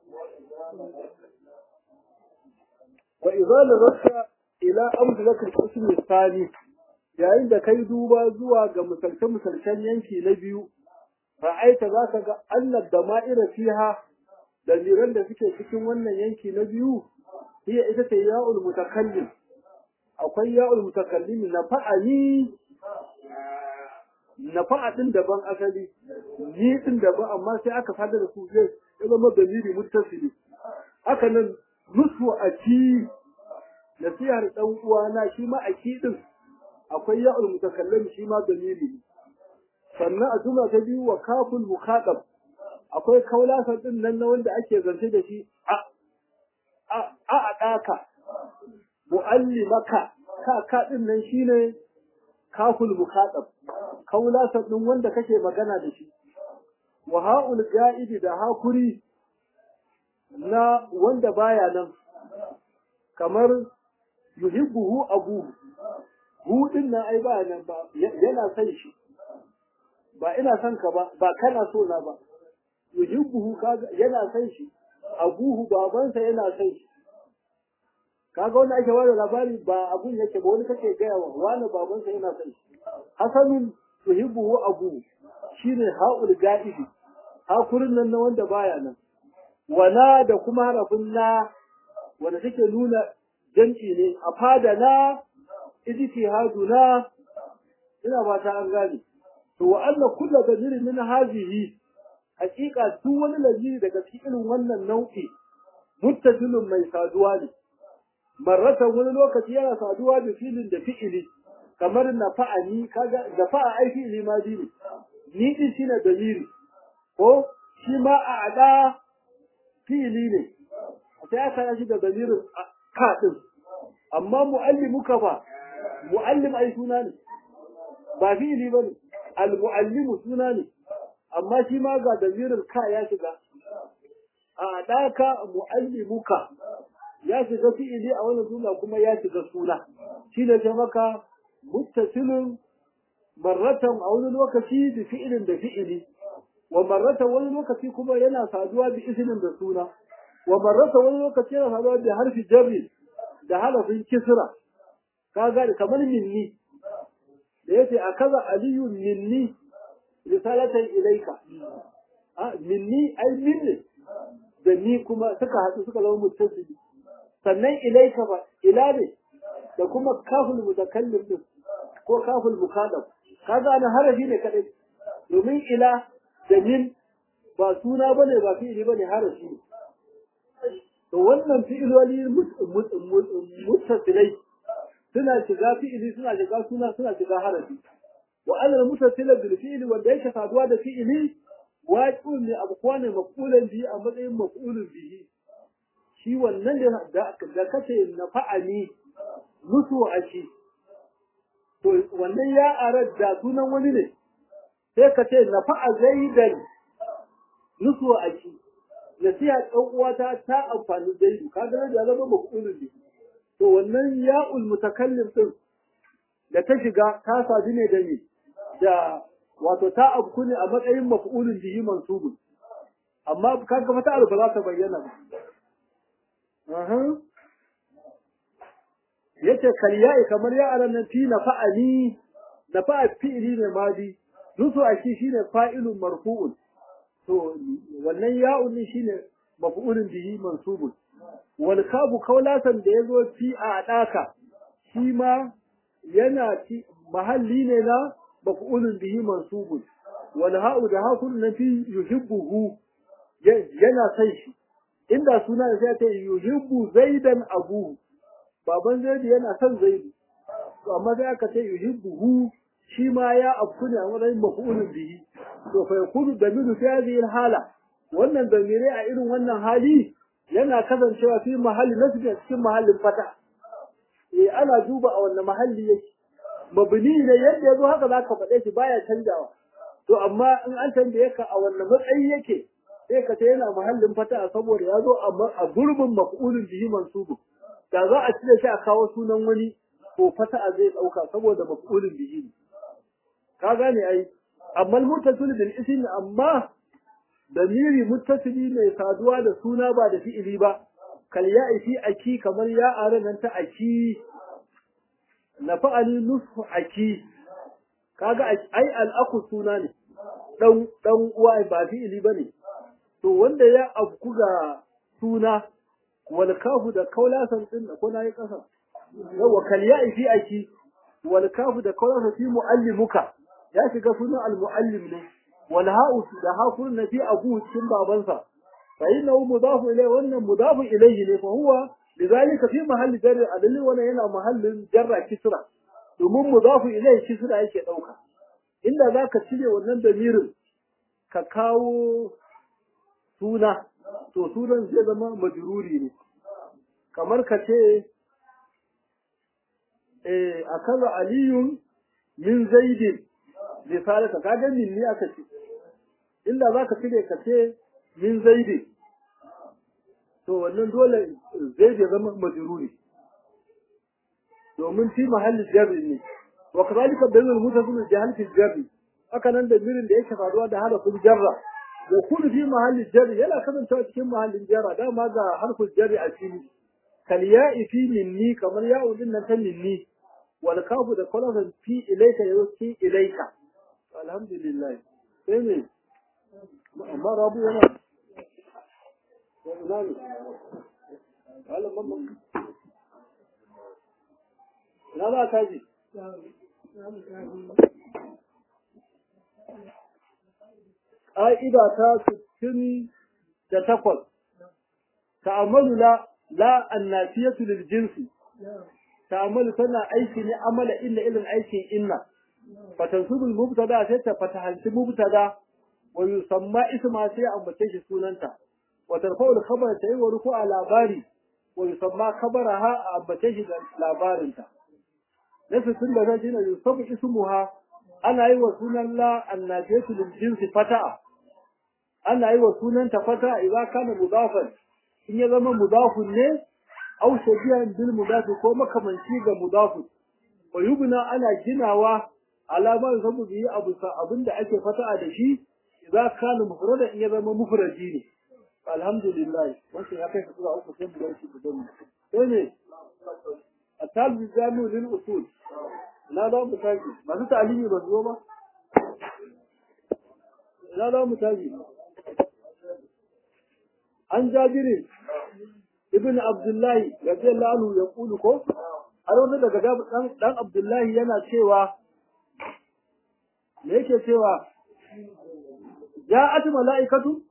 wa idza nazarta ila amsalati al-qism al-thani yayin da kai duba zuwa ga misalce misalcen yanki na biyu ra'aita zaka ga annad dama'ira fiha dalilan da suke cikin wannan yanki na biyu hiya ita ce ya'ul mutakallim akwai ya'ul mutakallim na fa'ani na fa'a din daban asali ni din daban amma sai aka fada da su zai zama dalili muttasili haka nan nusu a ci nasihar dan uwana shi ma a din akwai ya'ul mutakallim shi ma dalili sannan a jumla ta biyu wa kaful mukhadab akwai kaulasa din nan na wanda ake zance da shi a a a daka muallimaka ka ka din nan shine kaful mukhadab kaulasa din wanda kake magana da shi wa ha'ul ga'idi da hakuri na wanda baya nan kamar yuhibbuhu abuhu hu din nan ai ba nan ba yana son shi ba ina son ka ba ba kana so na ba yuhibbuhu kaga yana son shi abuhu babansa yana son shi kaga wanda ake wani labari ba abun yake ba wani kake gaya wa wani babansa yana son shi hasanun yuhibbuhu abuhu shine haul ga'ibi hakurin nan na wanda baya nan wana da kuma harafin na wanda take nuna jam'i ne a fada na ijtihaduna ina ba ta an gane to wa anna kullu damirin min hadhihi haqiqa duk wani lamiri daga cikin irin wannan nau'i muttasilun mai saduwa ne marratan wani lokaci yana saduwa da filin da fi'ili kamar na fa'ani kaga da fa'a ai fi'ili ma ne ni din shine damiri ko shi ma a ada fi'ili ne sai aka yi da damirin ka din amma muallimuka fa muallim ai suna ne ba fi'ili bane al muallimu suna ne amma shi ma ga damirin ka ya shiga a daka muallimuka ya shiga fi'ili a wannan jumla kuma ya shiga suna shi ne ta maka muttasilun marratan a wani lokaci da fi'ilin da fi'ili wa marratan wani lokaci kuma yana saduwa da ismin da suna wa marratan wani lokaci yana saduwa da harfi jarri da halafin kisra kaga kamar minni da yace akaza aliyu minni risalatan ilaika a minni ai minni da ni kuma suka haɗu suka zama muttasili sannan ilaika ba ila ne da kuma kaful mutakallim din ko kaful mukallaf kaga ana harafi ne kadai domin ila da min ba suna bane ba fi'ili bane harafi ne to wannan fi'iloli muttasilai suna shiga fi'ili suna shiga suna suna shiga harafi wa alal muttasila bil fi'li wanda yake saduwa da fi'ili waqi'un ne abu kwane maf'ulan bihi a matsayin maf'ulun bihi shi wannan da da kace na fa'ali mutu a shi to wannan ya arad da sunan wani ne sai ka ce na fa'a zaidan nusu a shi nasiha ɗan uwata ta amfani zaidu kaga da zama maf'ulun bihi to wannan ya'ul mutakallim din da ta shiga ta sadu ne da ni da wato ta abku ne a matsayin maf'ulun bihi mansubun amma kaga fata alfa za ta bayyana ba aha yace kalya'i kamar ya aran nan fi nafa'ani nafa'a fi'li ne madi nusu a shi shine fa'ilun marfu'un to wannan ya'un ne shine maf'ulun bihi mansubun wal kabu kaulasan da yazo fi a daka shi ma yana ci mahalli ne na maf'ulun bihi mansubun wal ha'u da hakun na fi yuhibbuhu yana san shi inda suna da sai ta yuhibbu zaidan abu baban zaidi yana son zaidu to amma sai aka ce yuhibbuhu shi ma ya afku ne a matsayin maf'ulun bihi to fa yakunu damiru fi hadhihi hala wannan damire a irin wannan hali yana kasancewa fi mahalli nasbi a cikin mahallin fata eh ana duba a wannan mahalli yake mabni ne yadda yazo haka zaka faɗe shi baya canjawa to amma in an tambaye ka a wannan matsayi yake sai ka ce yana mahallin fata saboda ya zo a gurbin maf'ulun bihi mansubu da za a cire shi a kawo sunan wani to fata zai dauka saboda maf'ulun bihi ne ka gane ai amma muttasil bil ism amma damiri muttasili mai saduwa da suna ba da fi'ili ba kal ya'i fi aki kamar ya aran nan ta aki na fa'ali nusfu aki kaga ai al'aku suna ne dan dan uwa ba fi'ili bane to wanda ya abku ga suna wal kafu da kaulasan din da kuna yi kasa yawa kal ya'i fi aki wal kafu da kaulasan fi muallimuka ya shiga sunan al muallim ne wal ha'u da hakun na fi abu cikin babansa fa innahu mudafu ilayhi wannan mudafu ilayhi ne fa huwa lidhalika fi mahalli jarri adalli wannan yana mahallin jarra kisra domin mudafu ilayhi kisra yake dauka inda zaka cire wannan damirin ka kawo suna to sunan zai zama majruri ne kamar ka ce eh akaza aliyun min zaidin risalata ka ga min ne aka ce inda zaka cire ka ce min zaidin to wannan dole zai ya zama majruri domin fi mahalli jarri ne wa kadhalika bainal mutasil jahal fi jarri haka nan da mirin da yake faruwa da harafin jarra wa kullu fi mahalli jarri yana kasancewa cikin mahallin jarra dama ga harfin jarri a fili kal ya'i fi minni kamar ya'u din nan ta minni wal kafu da kalasan fi ilayka yusi ilayka alhamdulillah sai ne amma rabu yana ina ne wala mamma ina ba ka ji ƙa'ida ta sittin da takwas ta'amalu la la annafiyatu lil jinsi ta'amalu tana aiki ne amala illa ilin aikin inna fatansubul mubtada sai ta fatahanci mubtada wa yusamma isma sai ambace shi sunanta wa tarfa'ul khabar ta yi wa ruku'a labari wa yusamma khabaraha a ambace shi da labarinta na sittin da zai shine yusabu ismuha ana yi wa sunan la annafiyatu lil jinsi fata'a ana yi wa sunanta fata idan kana mudafan in ya zama mudafun ne aw shabihan bil mudafi ko makamanci ga mudafun wa yubna ana ginawa alamar sabu bi abu sa abinda ake fata'a da shi idan kana mufrada in ya zama mufradi ne alhamdulillah wannan ya kai sura uku sai mu gaishe da mu sai ne atal jami'u lil usul na da mu taji masu ta'alimi ba zo ba na da mu taji an jabirin ibn abdullahi radiyallahu anhu ya kulu ko har wani daga dan dan Abdullahi yana cewa me yake cewa ja'at mala'ikatu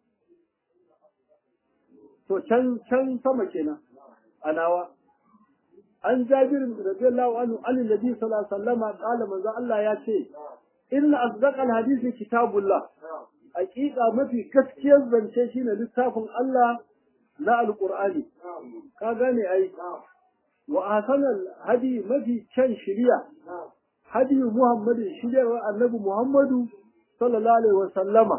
to can can sama kenan anawa an jabir radiyallahu anhu an nabi sallallahu alaihi wasallam qala manzo Allah ya ce inna asdaqal hadisi kitabullah haqiqa mafi gaskiyar zance shine littafin Allah na alqur'ani ka gane ai wa ahsanal hadi mafi kyan shiriya hadi muhammadin shiriyar annabi muhammadu sallallahu alaihi wasallama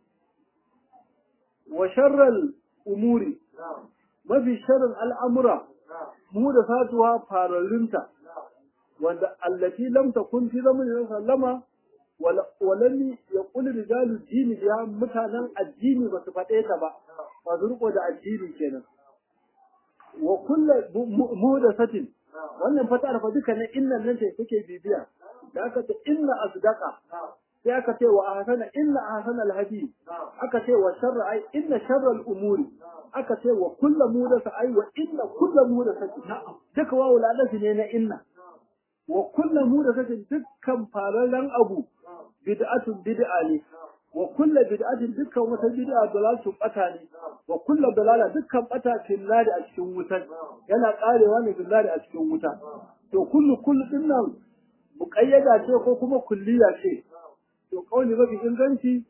wa sharral umuri mafi sharrin al'amura mu da satuwa fararrinta wanda allati lam takun fi zamanin sallama walam ya kuli rijalu dini biya mutanen addini ba su faɗe ta ba ba su riko da addini kenan wa kullu muhdathatin wannan fatar fa duka ne innan nan ce take bibiya da aka ce inna asdaqa sai aka ce wa ahsana inna ahsana alhadi aka ce wa sharra ai inna sharra al'umuri aka ce wa kullu muhdatha ai wa inna kullu muhdathatin duka wawu ladafi ne na inna wa kullu muhdathatin dukkan farallan abu bid'atun bid'a ne wa kullu bid'atin dukkan wata bid'a dalalatu bata ne wa kullu dalala dukkan bata finnari a cikin wutar yana karewa ne finnari a cikin wuta to kullu kullu dinnan muqayyada ce ko kuma kulliya ce to kauli mafi inganci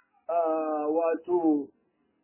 wato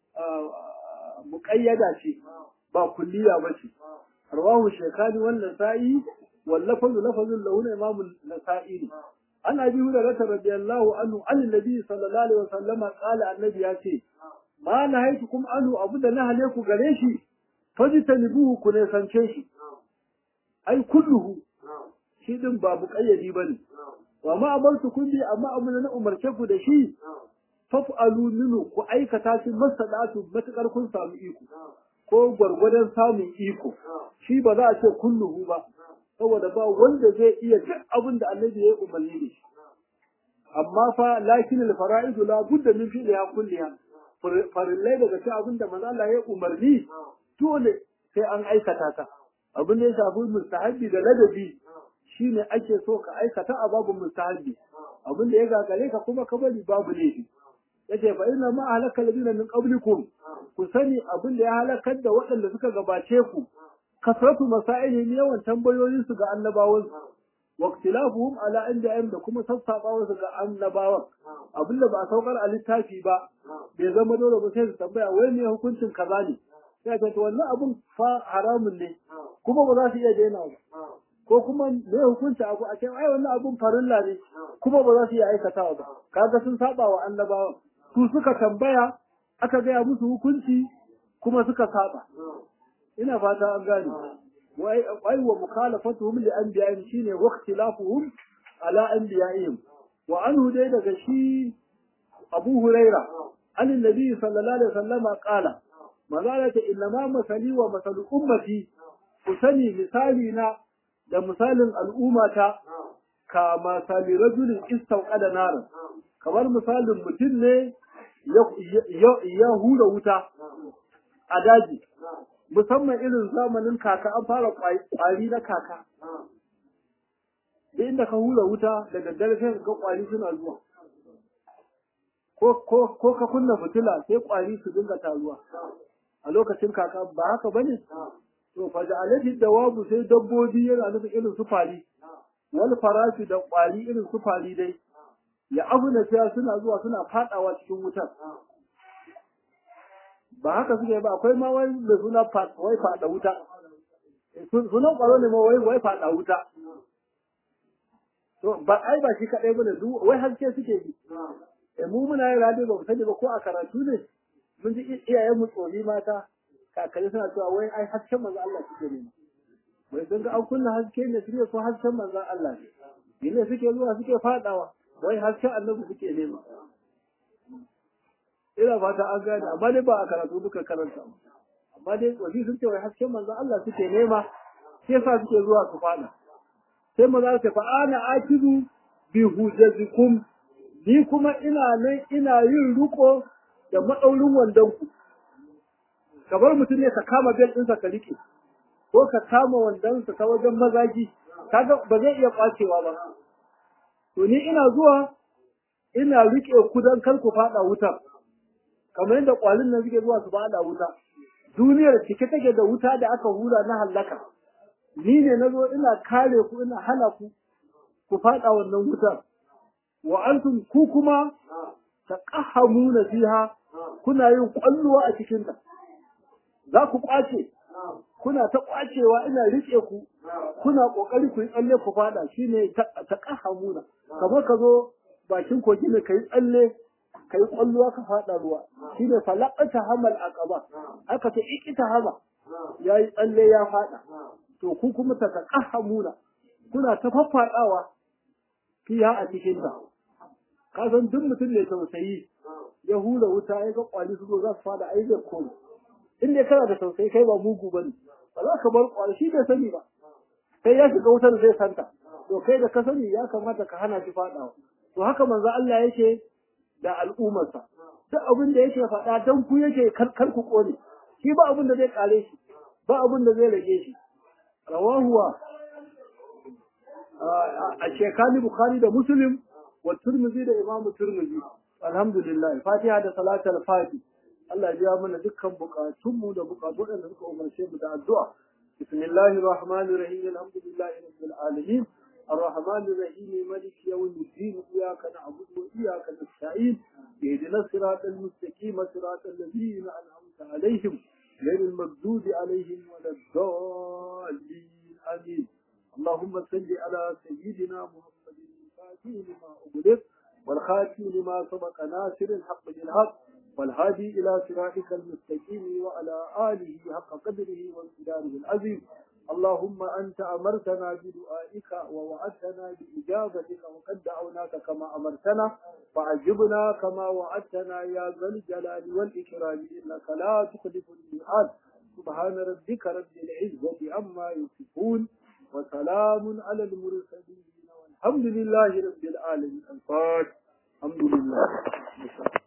muqayyada ce ba kulliya ba ce rawahu shekani wannan sa'i wallafazu lafazun lahu na imamu nasa'i ne an abi hurairah radiyallahu anhu an nabi sallallahu alaihi wasallam qala annabi ya ce ma nahaitukum anhu abu da na hale ku gare shi fajtanibuhu ku ne sance shi ai kulluhu shi din ba buƙayyadi bane wa ma amartu kun bi amma abu da na umarce ku da shi faf'alu minu ku aikata shi masadatu matakar kun samu iko ko gwargwadon samun iko shi ba za a ce kulluhu ba saboda ba wanda zai iya duk abin da annabi ya yi umarni da shi amma fa lakin al fara'idu la budda min fi'liha kulliha farillai daga cikin abin da manzo Allah ya umarni dole sai an aikata ta abin da ya shafi mustahabbi da ladabi shine ake so ka aikata a babu mustahabbi abin da ya gagare ka kuma ka bari babu laifi yace fa inna ma halaka ladina min qablikum ku sani abin da ya halakar da waɗanda suka gabace ku kasratu masailihim yawan tambayoyin su ga annabawan wa ikhtilafuhum ala anbiya'ihim da kuma sassabawa su ga annabawan abin da ba saukar a littafi ba bai zama dole ba sai su tambaya wai me hukuncin kaza ne sai ka to wannan abun fa haramun ne kuma ba za su iya daina ba ko kuma me hukunci abu a ce ai wannan abun farilla ne kuma ba za su iya aikatawa ba kaga sun saba wa annabawan su suka tambaya aka gaya musu hukunci kuma suka saba ina fata an gane wai wa mukhalafatuhum li anbiya'ihim shine waqtilafuhum ala anbiya'ihim wa anhu dai daga shi Abu Huraira an annabi sallallahu alaihi wasallam qala mazalata inna ma masali wa masalu ummati kusani misali na da misalin al'ummata ka masali rajulin istauqada naran kamar misalin mutum ne ya hura wuta a daji musamman irin zamanin kaka an fara kwari na kaka da inda ka hura wuta da daddare sai ga kwari suna zuwa ko ka kunna fitila sai kwari su dinga taruwa a lokacin kaka ba haka bane to fa da alati dawabu sai dabbobi yana nufin irin su fari wal farashi da kwari irin su fari dai ya abu da suna zuwa suna fadawa cikin wutar ba haka suke ba akwai ma wai da suna wai fada wuta sunan kwaro ne ma wai wai fada wuta to ba ai ba shi kadai bane duk wai haske suke bi eh mu muna yin radio ba mu sani ba ko a karatu ne mun ji iyayen mu tsori mata kakanni suna cewa wai ai hasken manzo Allah suke nema wai sun ga an kunna haske ne suke so hasken manzo Allah ne ne suke zuwa suke fadawa wai hasken annabi suke nema ina fata an gane amma dai ba a karatu duka karanta amma dai wasi sun ce wai hasken manzo Allah suke nema sai yasa suke zuwa su fada sai maza ta fa ana akidu bi hujjatikum ni kuma ina nan ina yin riko da madaurin wandon ku kamar mutum ne ka kama bel ɗinsa ka rike ko ka kama wandonsa ta wajen mazaji kaga ba zai iya kwacewa ba to ni ina zuwa ina rike ku dan kar ku fada wutar kamar yadda kwalin nan suke zuwa su fada wuta duniyar cike take da wuta da aka hura na hallaka ni ne nazo ina kare ku ina hana ku ku fada wannan wutar wa antum ku kuma taqahamuna fiha kuna yin kwalluwa a cikin ta za ku kwace kuna ta kwacewa ina rike ku kuna kokari ku yi tsalle ku fada shine taqahamuna kamar ka zo bakin kogi ne kai tsalle kai kwalluwa ka fada ruwa shine falaqata hamal aqaba aka ce ikita hama yayi tsalle ya fada to ku kuma taqahamuna kuna ta faffadawa fiya a cikin ta ka san duk mutum ne tausayi ya hura wuta ya ga kwali su zo za su fada ai zai koma in dai kana da tausayi kai ba mugu bane ba za ka bar kwali shi bai sani ba sai ya shiga wutar zai santa to kai da ka sani ya kamata ka hana shi fadawa to haka manzo Allah yake da al'ummarsa duk abin da yake faɗa dan ku yake kar ku kone shi ba abin da zai kare shi ba abin da zai rage shi rawahuwa a shekani bukhari da muslim wa turmizi da imam turmizi alhamdulillah fatiha da salatul fati Allah ya biya mana dukkan bukatunmu da bukatu da suka umarce mu da addu'a bismillahir rahmanir rahim alhamdulillahi rabbil alamin الرحمن الرحيم مالك يوم الدين إياك نعبد وإياك نستعين اهدنا الصراط المستقيم صراط الذين أنعمت عليهم غير المغضوب عليهم ولا الضالين آمين اللهم صل على سيدنا محمد الفاتح لما أغلق والخاتم لما سبق ناصر الحق بالحق والهادي إلى صراطك المستقيم وعلى آله حق قدره وامتداره العظيم اللهم أنت أمرتنا بدعائك ووعدتنا بإجابتك وقد دعوناك كما أمرتنا فعجبنا كما وعدتنا يا ذا الجلال والإكرام إنك لا تخلف الميعاد سبحان ربك رب العزة عما يصفون وسلام على المرسلين والحمد لله رب العالمين الفاتح الحمد لله